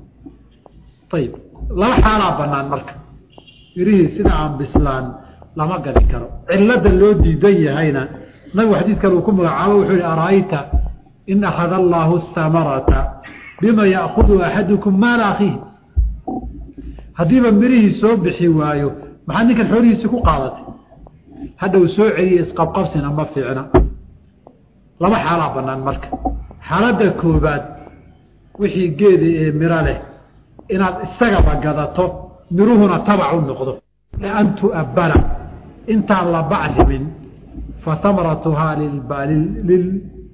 ayib laba xaalaa banaan marka mirihii sida aan bislaan lama gadi karo cilada loo diidan yahayna nabigu xadiidkan uu ku magacaabo wuxuu yihi ara'ayta in akhada allaahu hamarata bima ya'kudu axadukum maala akhiihi haddiiba mirihii soo bixi waayo maxaa ninkan xoolihiisii ku qaadatay hadhow soo celiya isqabqabsina ma fiicna laba xaalaa banaan marka xaaladda koobaad wixii geeda ee miro leh inaad isagaba gadato miruhuna tabac u noqdo an tu'abbala intaan la bacrimin fa hamaratuhaa lil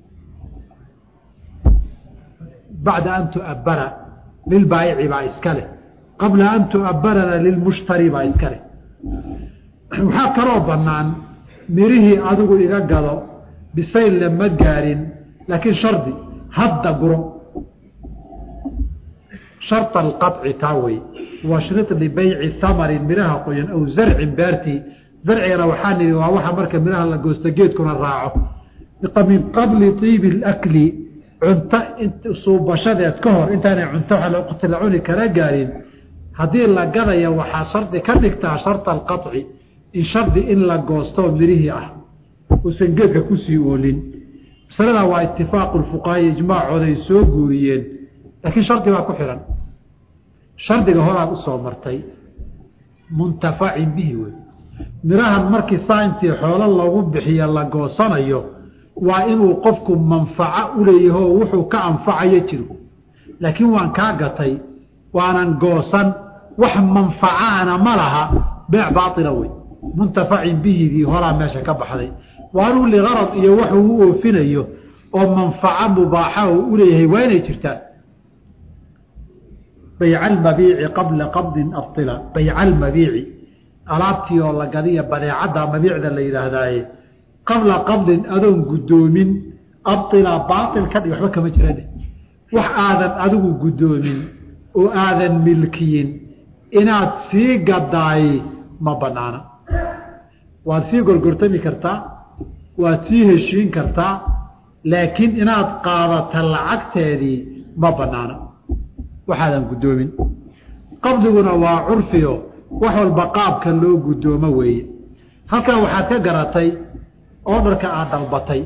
bacda an tu'abbala lilbaayici baa iska leh qabla an tu'abbalana lilmushtari baa iska leh waxaa kaloo bannaan mirihii adigu iga gado bisayl lama gaarin laakiin shardi hadda guro sharط alqaطci taa wey washrid libayci hamarin miraha qoyan aw zarcin beertii zarcigana waxaa nihi waa waxa marka miraha la goosto geedkuna raaco min qabli طiibi اlakli cunto suubashadeed ka hor intaanay cunto waqti la cuni kala gaarin haddii la gadaya waxaa shardi ka dhigtaa sharطa alqaطci in shardi in la goosto mirihii ah uusan geedka kusii oolin masalada waa itifaaqu fuqahaa ijmaacooda ay soo guuriyeen laakiin shardi baa ku xihan shardiga horaad usoo martay muntafacin bihi wey mirahan markii saa intii xoolo lagu bixiya la goosanayo waa inuu qofku manfaco uleeyaho wuxuu ka anfacayo jiro laakiin waan kaa gatay waanan goosan wax manfacaana ma laha beec baaila wey muntafacin bihidii horaa meesha ka baxday waanuu ligarad iyo waxuu u oofinayo oo manfaco mubaaxa uu uleeyahay waa inay jirtaa bayca almabiici qabla qabdin abila bayca almabiici alaabtii oo la gadiya badeecadda mabiicda la yidhaahdaaye qabla qabdin adoon guddoomin abila baail ka dhig waxba kama jirane wax aadan adigu guddoomin oo aadan milkiyin inaad sii gadaay ma banaana waad sii gorgortami kartaa waad sii heshiin kartaa laakiin inaad qaadata lacagteedii ma banaana waxaadan guddoomin qabdiguna waa curfiyo wax walba qaabka loo guddoomo weeye halkan waxaad ka garatay oodharka aad dalbatay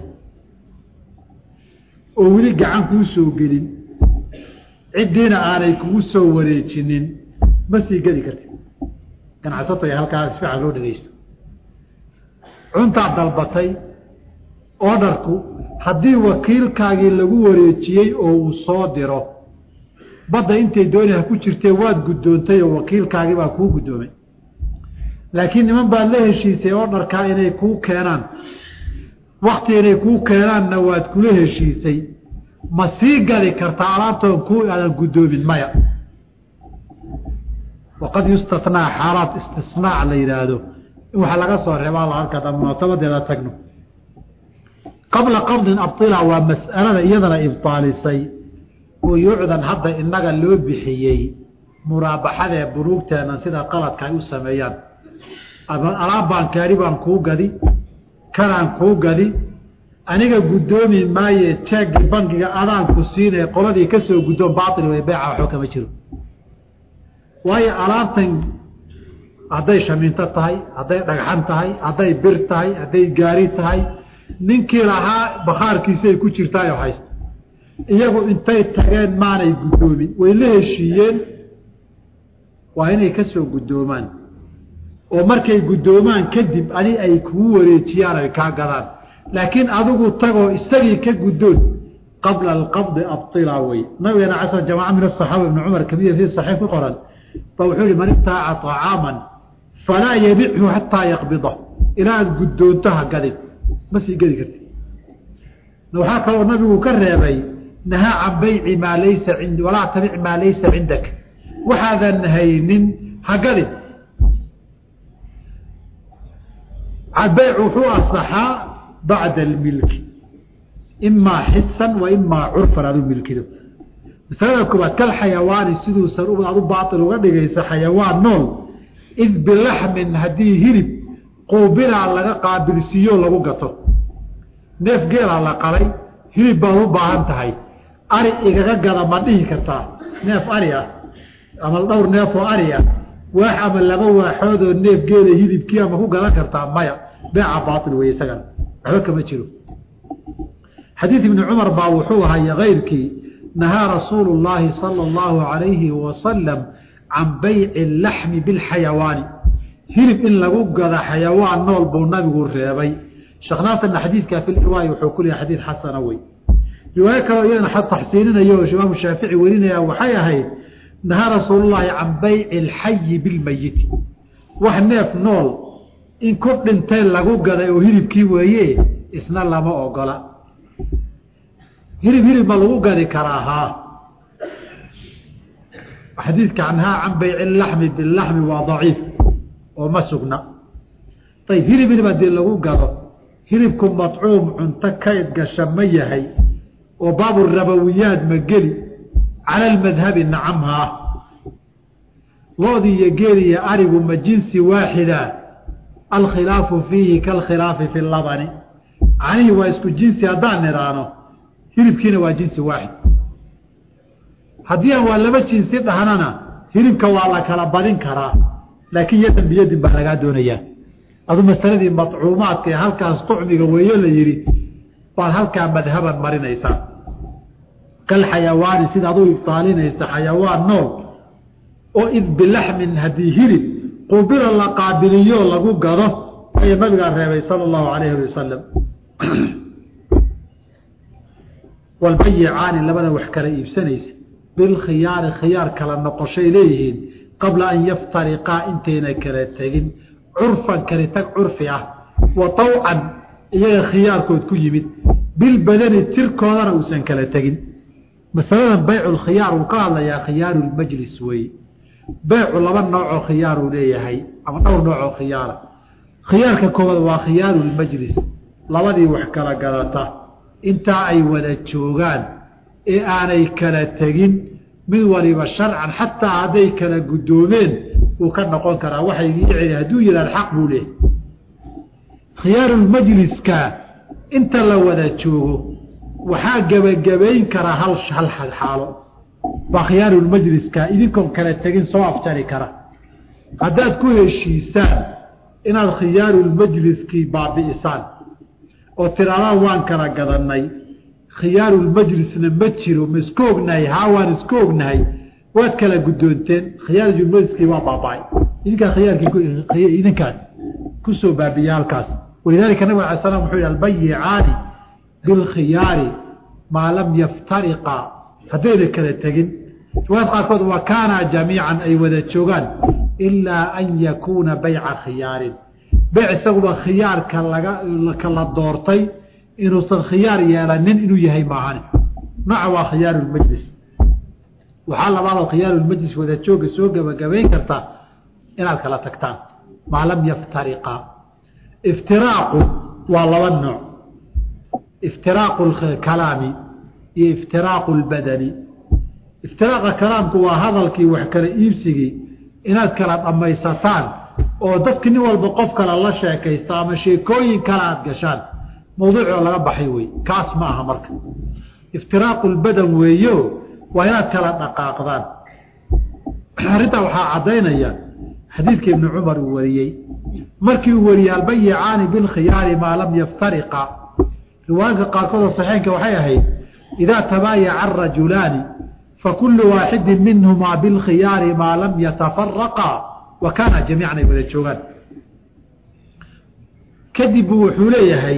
oo weli gacan kuu soo gelin ciddiina aanay kugu soo wareejinin ma sii gedi kartid ganacsato ee halkaa si fiican loo dhegeysto cuntaad dalbatay oodharku haddii wakiilkaagii lagu wareejiyey oo uu soo diro badda intay dooni ha ku jirtee waad guddoontay oo wakiilkaagii baa kuu guddoomay laakiin niman baad la heshiisay oodharkaa inay kuu keenaan wakti inay kuu keenaanna waad kula heshiisay ma sii gadi kartaa alaabtoon kuu aadan guddoomin maya waqad yustatnaa xaalaad istisnaac la yidhaahdo in waxa laga soo reebaa la halkaa munaasabadeeda tagno qabla qabdin abila waa mas'alada iyadana ibtaalisay buyuucdan hadda inaga loo bixiyey muraabaxadee buruugteena sida qaladka ay u sameeyaan alaabbaan kaari baan kuu gadi kanaan kuu gadi aniga guddoomi maaye jeegii bankiga adaanku siinay qoladii ka soo guddoon baail way beeca waxba kama jiro waayo alaabtan hadday shamiinto tahay hadday dhagxan tahay hadday bir tahay hadday gaari tahay ninkii lahaa bakhaarkiisay ku jirtaayoo haysta iyagu intay tageen maanay guddoomin way la heshiiyeen waa inay ka soo guddoomaan oo markay guddoomaan kadib adi ay kugu wareejiyaan ay kaa gadaan laakiin adigu tagoo isagii ka guddoon qabla alqabdi abila wey nabigeena casr jamaaca min asaxaaba ibni cumar kamiya fi saxiix ku qoran ba wuxuu yihi man ibtaaca طacaaman falaa yabichu xataa yaqbida ilaa aad guddoonto ha gadin ma sii gedi karti waxaa kaloo nabigu ka reebay nahaa can bayci maa laysa ind walaa tabic maa laysa cindak waxaadan haynin ha gadin bayc wuxuu asaxaa bacda almilki imaa xisan wa imaa curfan aad u milkido masalada koobaad kal xayawaani siduusan aad u baail uga dhigaysa xayawaan nool id bilaxmin haddii hilib quubinaa laga qaabilsiiyo lagu gato neef geelaa la qalay hilib baad u baahan tahay ari igaga gada ma dhihi kartaa neef ari ah ama dhowr neef oo ari ah waax ama laba waaxoodoo neef geela hilibkii ama ku gadan kartaa maya beeca baail wey isagana waxba kama jiro xadiid ibni cumar baa wuxuu ahaya kayrkii nahaa rasuulu llaahi sala allahu alayhi wasalam can bayci laxmi bilxayawaani hilib in lagu gada xayawaan nool buu nabigu reebay sheekh naasirna xadiidkaa fi lirwaaya wuxuu ku leeyahay xadiid xasana wey riwaayo kaleo iyadana taxsiininaya oo imaamu shaafici werinaya waxay ahayd nahaa rasuulullaahi can bayci alxayi bilmayiti wax neef nool in ku dhintay lagu gaday oo hilibkii weeye isna lama ogola hilib hilib ma lagu gadi karaa haa xadiidka canhaa can bayci laxmi bilaxmi waa daciif oo ma sugna ayib hilib hilib haddii lagu gado hilibku madcuum cunto kayd gasha ma yahay oo baabu rabawiyaad ma geli cala almadhabi nacamhaa loodii iyo geeli iyo arigu ma jinsi waaxida alkhilaafu fiihi kaalkhilaafi fi labani canihii waa isku jinsi haddaan nidhaano hilibkiina waa jinsi waaxid haddii aan waa laba jinsi dhahnana hilibka waa la kala badin karaa laakiin yadan biyadin baa lagaa doonayaa adu masaladii madcuumaadka ee halkaas tucmiga weeyo la yidhi baad halkaa madhaban marinaysaa kal xayawaani sidaad u ibtaalinaysa xayawaan nool oo id bilaxmin haddii hilib qubila la qaabiliyo lagu gado ayay nabigaa reebay sala allahu alayhi ali wasalam walbayicaani labada wax kala iibsanaysa bilkhiyaari khiyaar kala noqoshay leeyihiin qabla an yaftariqaa intayna kala tegin curfan kali tag curfi ah wa tawcan iyaga khiyaarkood ku yimid bilbadani tirkoodana uusan kala tegin masaladan baycu lkhiyaar uu ka hadlayaa khiyaaru lmajlis weeye beycu laba noocoo khiyaaruu leeyahay ama dhowr noocoo khiyaara khiyaarka koowaad waa khiyaaru lmajlis labadii wax kala gadata intaa ay wada joogaan ee aanay kala tegin mid waliba sharcan xataa hadday kala guddoomeen uu ka noqon karaa waxay ii celi hadduu yidhahd xaq buu leehay khiyaarulmajliska inta la wada joogo waxaa gebagabayn karaa hal hal xaalo waa khiyaarulmajliska idinkoon kala tegin soo afjari kara haddaad ku heshiisaan inaad khiyaarulmajliskii baabi'isaan oo tiraadaan waan kala gadanay khiyaarulmajlisna ma jiro ma isku ognahay haa waan isku ognahay waad kala guddoonteen khiyaarulmajliskii waa baaba-ay idinkaa khiyaarkii idinkaas kusoo baabiya halkaas walidaalika nabig ala slam wuxuu yhi albayicaani bilkhiyaari maa lam yaftariqa haddayna kala tegin riwaayad qaarkood wa kaanaa jamiican ay wada joogaan ilaa an yakuuna bayca khiyaarin beyc isaguba khiyaarka laga kala doortay inuusan khiyaar yeelanin inuu yahay maahane nooca waa khiyaarulmajlis waxaa labaadoo khiyaarulmajlis wada jooga soo gebagabayn karta inaad kala tagtaan maa lam yaftariqa iftiraaqu waa laba nooc iftiraaqu kalaami iyo iftiraaqu lbadani iftiraaqa kalaamku waa hadalkii wax kala iibsigii inaad kala dhammaysataan oo dadki nin walba qof kale la sheekaysto ama sheekooyin kale aada gashaan mawduucoo laga baxay wey kaas ma aha marka iftiraaqu lbadan weeyo waa inaad kala dhaqaaqdaan arrintaa waxaa caddaynaya xadiidka ibni cumar uu wariyey markii uu wariyey albayicaani bilkhiyaari maa lam yaftariqa riwaayadka qaarkood oo saxiinka waxay ahayd idaa tabaayaca arajulaani fakulu waaxidin minhumaa bilkhiyaari maa lam yatafaraqa wa kaana jamiican ay wada joogaan kadib buu wuxuu leeyahay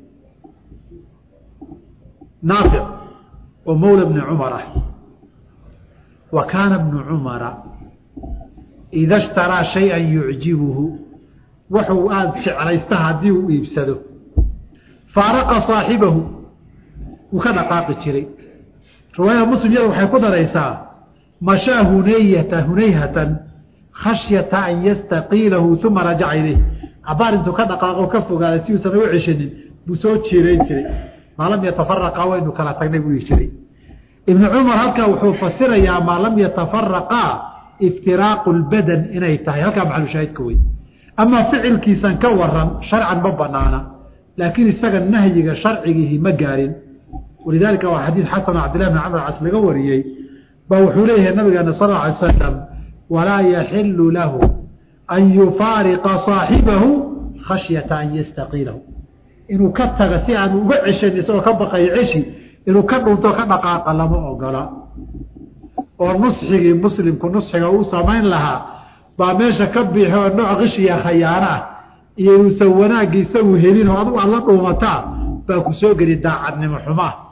naafic oo mawla bni cumar ah wa kaana bnu cumara ida ishtaraa shay-an yucjibuhu wuxuu aada jeclaysta haddii uu iibsado faaraqa saaxibahu wuu ka dhaqaaqi jiray riwaayada muslim yada waxay ku daraysaa mashaa hunayata hunayhatan khashyata an yastaqiilahu uma rajaca ilayh cabaar intuu ka dhaqaaqo ka fogaaday si uusan u ceshanin buu soo jiirayn jiray maa lam yatafaraqa waynu kala tagnay buu dhihi jiray ibnu cumar halkaa wuxuu fasirayaa maa lam yatafaraqaa iftiraaqu lbadan inay tahay halkaa maxalushaahidka wey amaa ficilkiisan ka waran sharcan ma banaana laakiin isaga nahyiga sharcigiihi ma gaarin walidaalika waa xadiid xasan cabdillahi bn camr cas laga wariyey baa wuxuu leeyahay nabigeena sal lla alay slam walaa yaxilu lahu an yufaariqa saaxibahu khashyata an yastaqiilahu inuu ka taga si aanu uga ceshan isagoo ka baqayo ceshi inuu ka dhunto ka dhaqaaqa lama ogola oo nusxigii muslimku nusxiga uu samayn lahaa baa meesha ka bixi oo nooc qishiya khayaano ah iyo inuusan wanaaggi isagu helin oo adugu aad la dhuumataa baa ku soo geli daacadnimo xumaa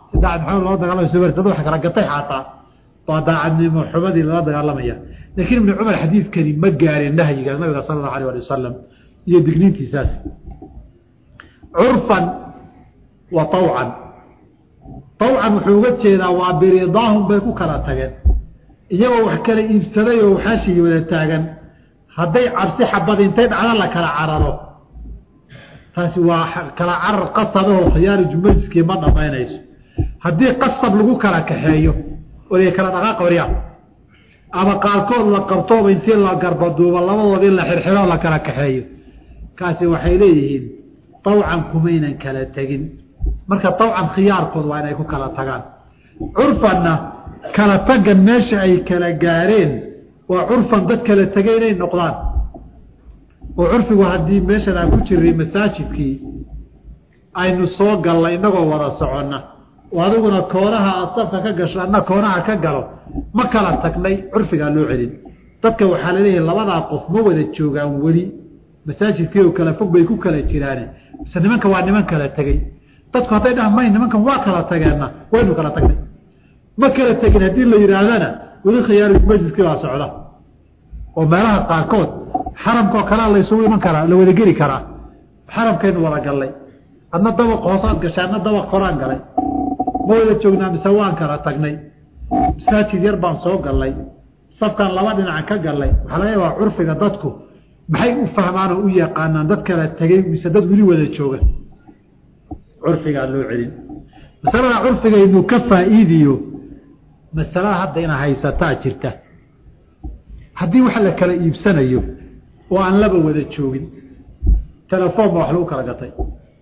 si daacad maxamed loo dagaalamay soo dad wax kala gatay xaataa waa daacadnimo xumadii lala dagaalamaya laakiin ibnu cumar xadiidkani ma gaareen nahyigaas nabiga sala allahu alayh ali wasalam iyo digniintiisaas curfan wa tawcan tawcan wuxuu uga jeedaa waa biridaahum bay ku kala tageen iyagoo wax kala iibsaday oo waxaashigi wada taagan hadday cabsi xabad intay dhacda la kala cararo taasi waa kala carar qasabahoo khiyaariju majliskii ma dhamaynayso haddii qasab lagu kala kaxeeyo oday kala dhaqaaqa waryaa ama qaarkood la qabtooba intii la garbaduubo labadood in la xirxiro la kala kaxeeyo kaasi waxay leeyihiin tawcan kumaynan kala tegin marka tawcan khiyaarkood waa inay ku kala tagaan curfanna kala tagan meesha ay kala gaareen waa curfan dad kala tegay inay noqdaan oo curfigu haddii meeshan aan ku jiray masaajidkii aynu soo gallay inagoo wada soconna oo adiguna koonaha aad safka ka gasho adna koonaha ka galo ma kala tagnay curfigaa loo celin dadka waxaa laleeyahay labadaa qof ma wada joogaan weli masaajidkii oo kala fog bay ku kala jiraane mise nimanka waa niman kala tegey dadku hadday dhaha may nimankan waa kala tageenna waynu kala tagnay ma kala tegin haddii la yidhaahdana weli khiyaari majliskii baa socda oo meelaha qaarkood xaramkaoo kalea laysugu iman karaa la wada geli karaa xaramkaynu wada gallay adna dabaq hoosaad gashay adna dabaq koraan galay ma wada joognaa mise waan kala tagnay masaajid yar baan soo gallay safkan laba dhinaca ka gallay waxaa laga yaabaa curfiga dadku maxay u fahmaan oo u yaqaanaan dad kala tegey mise dad weli wada jooga curfigaa loo celin masalada curfigaynu ka faa'iidiyo masalada hadda ina haysataa jirta haddii wax la kala iibsanayo oo aan laba wada joogin telefoon ba wax lagu kala gatay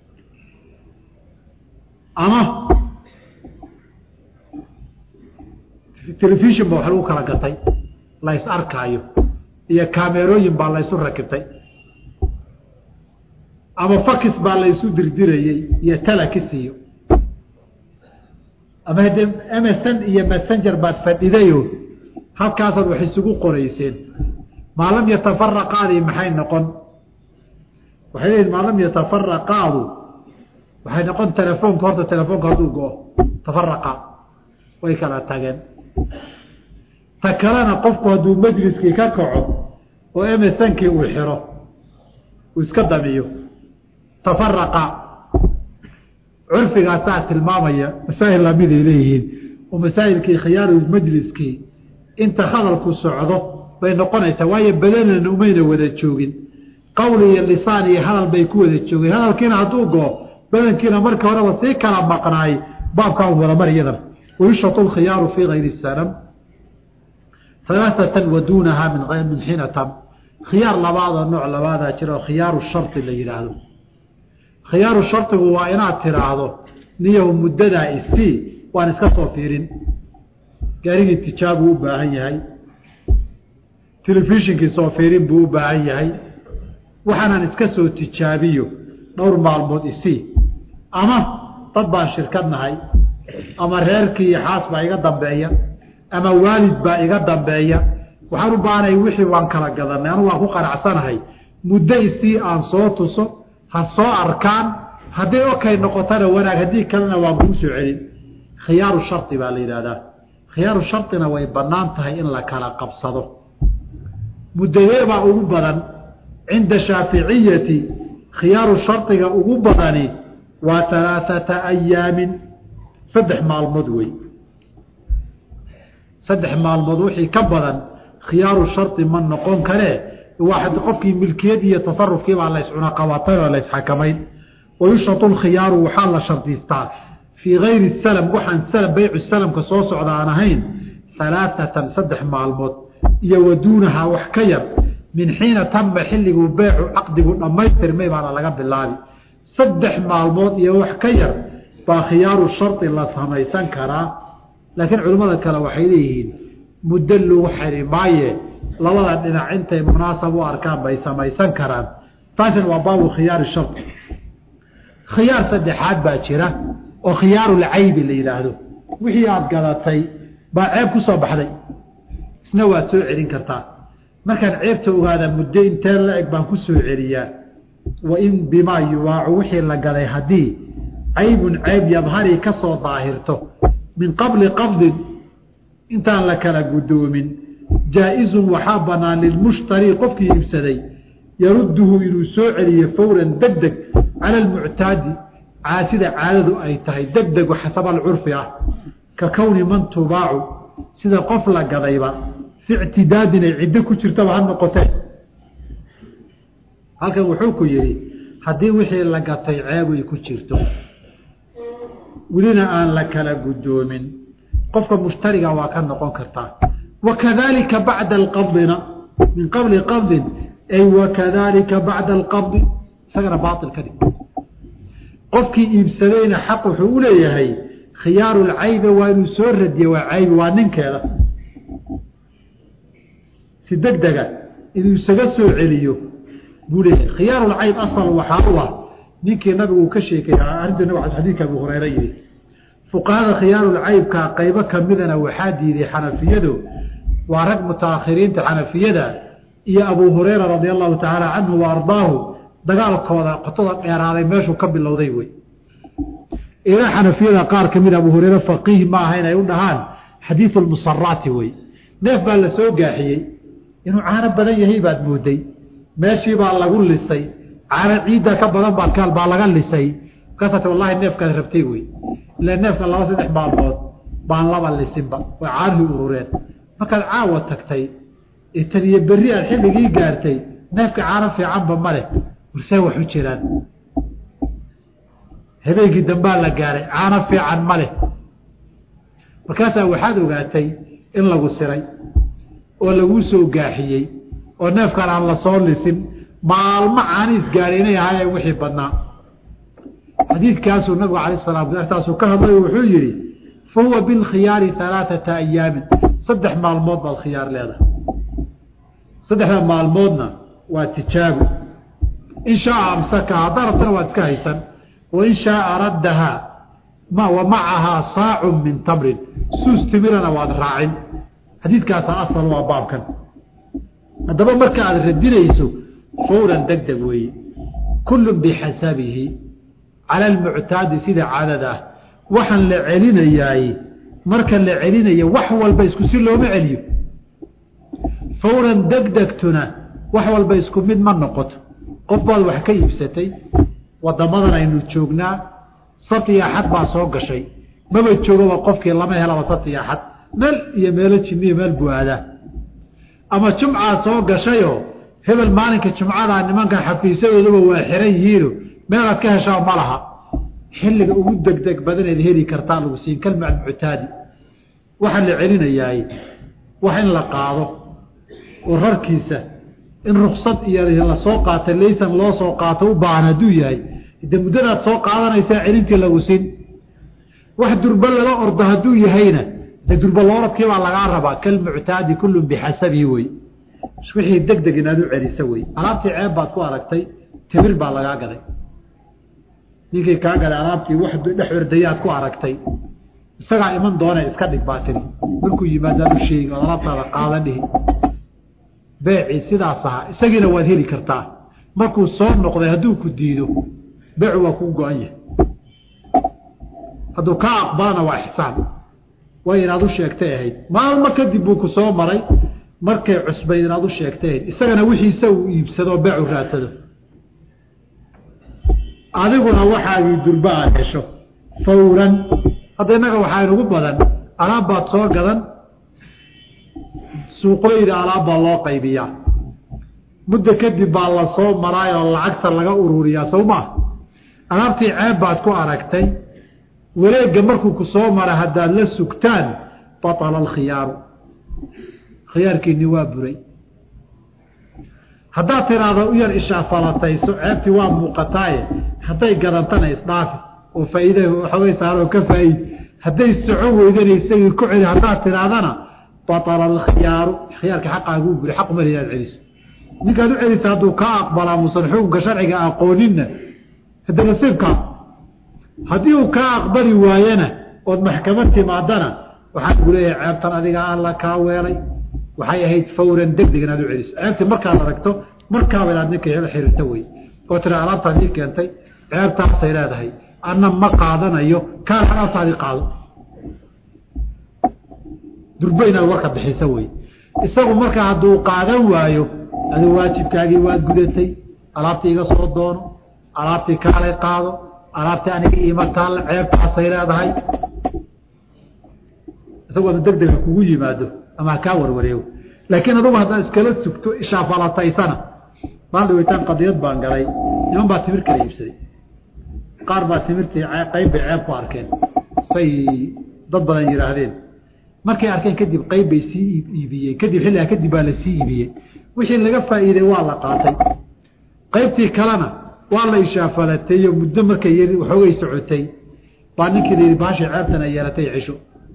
ama telefishon ba wax lagu kala gatay la ys arkaayo iyo kamerooyin baa laysu rakibtay ama fakis baa laysu dirdirayey iyo talakis iyo ama haddee msn iyo messenger baad fadhidayo halkaasaad wax isugu qorayseen maa lam yatafaraqaadii maxay noqon waxay leeyihin maa lam yatafaraqaadu waxay noqon telefoonka horta telefoonka hadduu go-o tafaraqa way kala tageen ta kalena qofku hadduu majliskii ka kaco oo msnkii uu xiro uu iska damiyo tafaraqa curfigaasaa tilmaamaya masaa'il lamiday leeyihiin oo masaa'ilkii khiyaaru majliskii inta hadalku socdo bay noqonaysaa waayo badanana umayna wada joogin qawli iyo lisaan iyo hadal bay ku wada joogeen hadalkiina hadduu goo badankiina markii horeba sii kala maqnaay baabkaa un wada mar iyadana wayushatu lkhiyaaru fii gayri sanam alaaatan wa duunahaa min xiina tam khiyaar labaadoo nooc labaadaa jira oo khiyaaru shardi la yidhaahdo khiyaaru shardigu waa inaad tiraahdo niyahu muddadaa isii waan iska soo fiirin gaarigii tijaabuu u baahan yahay telefishinkii soo fiirin buu u baahan yahay waxaanaan iska soo tijaabiyo dhowr maalmood isii ama dad baan shirkad nahay ama reerkii iyo xaas baa iga dambeeya ama waalid baa iga dambeeya waxaan u baahanay wixii waan kala gadanay anu waan ku qanacsanahay muddo isii aan soo tuso ha soo arkaan hadday okay noqotana wanaag haddii kalena waan kuu soo celin khiyaaru shardi baa la yidhaahdaa khiyaaru shardina way bannaan tahay in la kala qabsado muddadeebaa ugu badan cinda shaaficiyati khiyaaru shardiga ugu badani waa alaaata ayaamin saddex maalmood wey saddex maalmood wixii ka badan khiyaaru shardi ma noqon karee waa qofkii milkiyad iyo tasarufkii baa la iscunaqabatay oo la isxakamayn wayushatu lkhiyaaru waxaa la shardiistaa fii gayri salam waxaan salam beycu salamka soo socda aan ahayn alaaatan saddex maalmood iyo waduunahaa wax ka yar min xiina tama xilliguu beecu caqdigu dhammaystirmay baana laga bilaabi saddex maalmood iyo wax ka yar baa khiyaaru shardi la samaysan karaa laakiin culimmada kale waxay leeyihiin muddo lagu xiri maaye labada dhinac intay munaasab u arkaan bay samaysan karaan taasina waa baabu khiyaari shardi khiyaar saddexaad baa jira oo khiyaarulcaybi la yidhaahdo wixii aada gadatay baa ceeb ku soo baxday isna waad soo celin kartaa markaan ceebta ogaada muddo intee la eg baan ku soo celiyaa wa in bimaa yubaacu wixii la gaday haddii caybun cayb yadhari ka soo daahirto min qabli qabdin intaan la kala guddoomin jaa-izun waxaa bannaan lilmushtari qofkii iibsaday yarudduhu inuu soo celiyo fawran deg deg cala almuctaadi caasida caadadu ay tahay deg deg xasaba alcurfi ah ka kowni man tubaacu sida qof la gadayba fi ictidaadin ay ciddo ku jirtaba ha noqotee halkan wuxuu ku yidhi haddii wixii la gatay ceeb ay ku jirto welina aan la kala guddoomin qofka mushtariga waa ka noqon kartaa wakadalika bacda alqabdina min qabli qabdin ay wakadalika bacda alqabdi isagana baail ka dhig qofkii iibsadayna xaq wuxuu u leeyahay khiyaaru lcaybe waa inuu soo radiye waa caybi waa ninkeeda si deg dega inuu isaga soo celiyo buu leeyahay khiyaarulcayb asal waxaa u ah ninkii nabigu uu ka sheekay arrinta nab xadiidka abu hureyre yihi fuqahada khiyaarulcaybka qaybo kamidana waxaa diiday xanafiyadu waa rag mutaakhiriinta xanafiyada iyo abu hureyra radia allahu tacaala canhu wa ardaahu dagaalkooda qotada dheeraaday meeshuu ka bilowday wey ilaa xanafiyada qaar kamid abu hureyre faqiih ma aha inay u dhahaan xadiiu lmusaraati wey neef baa la soo gaaxiyey inuu caano badan yahay baad mooday meeshii baa lagu lisay caano ciidda ka badan baadkaal baa laga lisay markaasat wallahi neefkaad rabtay wey ila neefka laba saddex maalmood baan laba lisinba way caanihii urureen markaad caawa tagtay tan iyo berri aad xilligii gaartay neefka caano fiicanba ma leh warsee wax u jiraan habeenkii dambaa la gaaray caano fiican ma leh markaasaa waxaad ogaatay in lagu siray oo laguu soo gaaxiyey oo neefkan aan la soo lisin maalmo caaniis gaadhay inay ahaayeen wixii badnaa xadiidkaasuu nabigu alay slam taasuu ka hadlay wuxuu yihi fa huwa bilkhiyaari alaaata ayaamin saddex maalmood baad khiyaar leedahay saddexda maalmoodna waa tijaabo in shaaa amsaka haddaa rabtana waad iska haysan wain shaaa raddahaa ma wa macahaa saacun min tamrin suus timirana waad raacin xadiidkaasaa asal waa baabkan haddaba marka aad radinayso fawran deg deg weeye kullun bixasabihi cala almuctaadi sida caadada ah waxaan la celinayaay marka la celinayo wax walba isku si looma celiyo fawran degdegtuna wax walba isku mid ma noqoto qof baad wax ka iibsatay wadamadan aynu joognaa sabti iyo axad baa soo gashay maba joogaba qofkii lama helaba sabti iyo axad meel iyo meelo jimiyo meel buu aadaa ama jumcaa soo gashayoo hebel maalinka jumcadaa nimankan xafiisyadooduba waa xiran yihiino meelaad ka heshaa ma laha xilliga ugu degdeg badanayd heli kartaa lagu siin kalma muctaadi waxaa la celinayaay wax in la qaado oo rarkiisa in ruksad iyo lasoo qaata laysan loo soo qaato u baahan hadduu yahay de muddadaad soo qaadanaysaa celintii lagu siin wax durba laga ordo hadduu yahayna de durba looradkii baa lagaa rabaa kalmuctaadi kullun bixasabihi wey wixii deg deg inaad u celisa wey alaabtii ceeb baad ku aragtay timir baa lagaa gaday ninkii kaa gaday alaabtii wax dhex ordayaad ku aragtay isagaa iman doone iska dhig baa tiri markuu yimaadaad u sheegi ood alaabtaada qaadan dhihi beecii sidaas ahaa isagiina waad heli kartaa markuu soo noqday hadduu ku diido beecu waa kuu go-an yahay hadduu kaa aqbalana waa ixsaan way inaad u sheegtay ahayd maalmo kadib buu ku soo maray markay cusbayd inaad u sheegtay ahayd isagana wixiisa uu iibsadoo beecu raadsado adiguna waxaagii durba aad hesho fawran hadda innaga waxaa inugu badan alaab baad soo gadan suuqleyda alaab baa loo qaybiyaa muddo kadib baa la soo maraay oo lacagta laga ururiyaa sow maa alaabtii ceeb baad ku aragtay wareegga markuu ku soo mara haddaad la sugtaan batala alkhiyaaru khiyaarkiini waa buray haddaad tiraahdo u yar ishaafalatayso ceebtii waa muuqataaye hadday gadantana isdhaafi oo faa'iida waxoogay saaroo ka faa'iid hadday socon weydana isagii ku celi haddaad tidhaahdana batala alkhiyaaru khiyaarka xaqaaguu buray xaq umali inaad celiso ninkaad u celisa hadduu kaa aqbalaa musan xukunka sharciga aqooninna hade nasiibkaa haddii uu kaa aqbali waayena ood maxkamad timaadana waxaan ku leeyahay ceebtan adiga alla kaa weelay waxay ahayd fawran deg deg inaad u celiso ceebtii markaad aragto markaaba inaad ninka hela xiriirta wey oo tira alaabtaan ii keentay ceebtaasay leedahay anna ma qaadanayo kaan alaabtaadii qaado durbo inaad warka bixisa wey isagu markaa hadduu qaadan waayo adi waajibkaagii waad gudatay alaabtii iga soo doono alaabtii kaalay qaado alaabtii aniga iima taalla ceebtaasay leedahay isagu ada deg dega kugu yimaado ama ha kaa warwareego laakiin adugu haddaad iskala sugto ishaafalataysana baan dhaweytaan qadiyad baan galay niman baa timir kala iibsaday qaar baa timirtii qayb bay ceeb ku arkeen say dad badan yidhaahdeen markay arkeen kadib qayb bay sii iibiyeen kadib xilligaa kadib baa la sii iibiyey wixii laga faa'iiday waa la qaatay qaybtii kalena waa la ishaafalateeyo muddo markay y waxoogay socotay baa ninkii la yidhi baashay ceebtan ay yeelatay cisho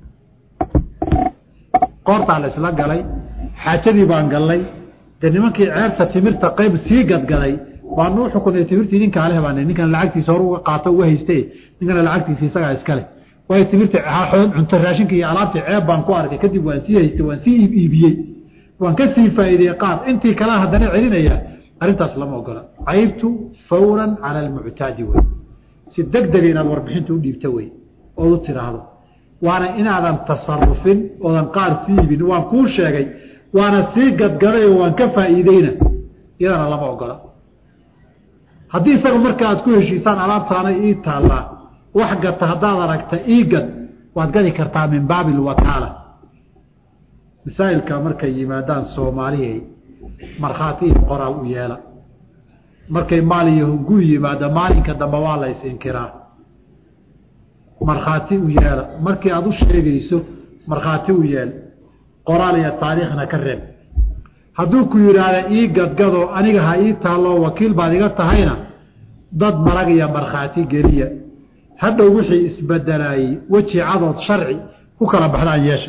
qoortaa la isla galay xaajadii baan gallay dee nimankii ceebta timirta qayb sii gadgaday baanu uxukunay timirtii ninkaa leh baan ninkan lacagtiisa hor uga qaato uga hayste ninkana lacagtiisa isagaa iskale waayo timirta cunto raashinka iyo alaabtii ceeb baan ku arkay kadib waan sii haystay waan sii iib iibiyey waan ka sii faa'iideyey qaar intii kalea haddana celinaya arrintaas lama ogola caybtu fawran cala almuctaadi wey si deg dega inaad warbixinta u dhiibta wey ood u tidhaahdo waana inaadan tasarufin oodan qaar sii iibin waan kuu sheegay waana sii gadgaday oo waan ka faa'iideyna iyadana lama ogola haddii isaga marka aad ku heshiisaan alaabtaana ii taallaa wax gata haddaad aragta ii gad waad gadi kartaa min baabi alwakaala masaa'ilka markay yimaadaan soomaalihii markhaati iyo qoraal u yeela markay maal iyo gu yimaado maalinka dambe waa la is-inkiraa markhaati u yeela markii aada u sheegayso markhaati u yeel qoraal iyo taariikhna ka reeb hadduu ku yidhaahda ii gadgadoo aniga ha ii taalloo wakiil baad iga tahayna dad marag iyo markhaati geliya hadhow wixii isbedelaayey weji cadood sharci ku kala baxdaan yeesha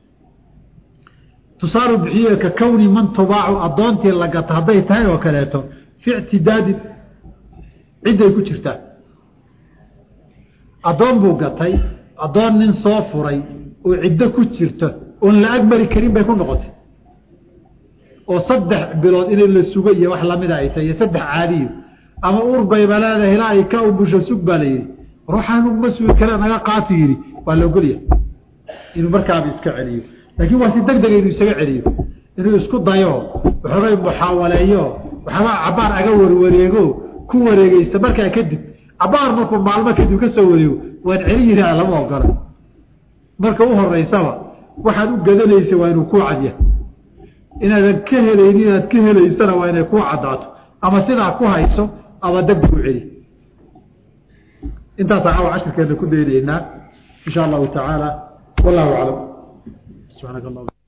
tusaalu bixiye ka kowni man tubaacu addoontii la gata hadday tahay oo kaleeto fi ictidaadin cidday ku jirtaa addoon buu gatay addoon nin soo furay oo ciddo ku jirto oon la agmari karin bay ku noqotay oo saddex bilood inay la sugo iyo wax lamida ay tahay iyo saddex caadiyo ama urbayba leedahay ilaa ay ka ubusho sug baa la yidhi ruuxaan uguma sugi kale naga qaati yidhi waa la ogolya inuu markaaba iska celiyo laakiin waa si deg dega inuu isaga celiyo inuu isku dayo waxoogay muxaawaleeyo waxbaa cabaar aga warwareego ku wareegeysta markaa kadib cabaar markuu maalmo kadib ka soo wareego waan celi yihaa lama ogola marka u horeysaba waxaad u gadanaysa waa inuu ku cadya inaadan ka helayni inaad ka helaysana waa inay ku caddaato ama sidaa ku hayso ama degdeg u celi intaasa caawa cashirkeena ku daynaynaa in sha allahu tacaala wallahu aclam subxaanaka allah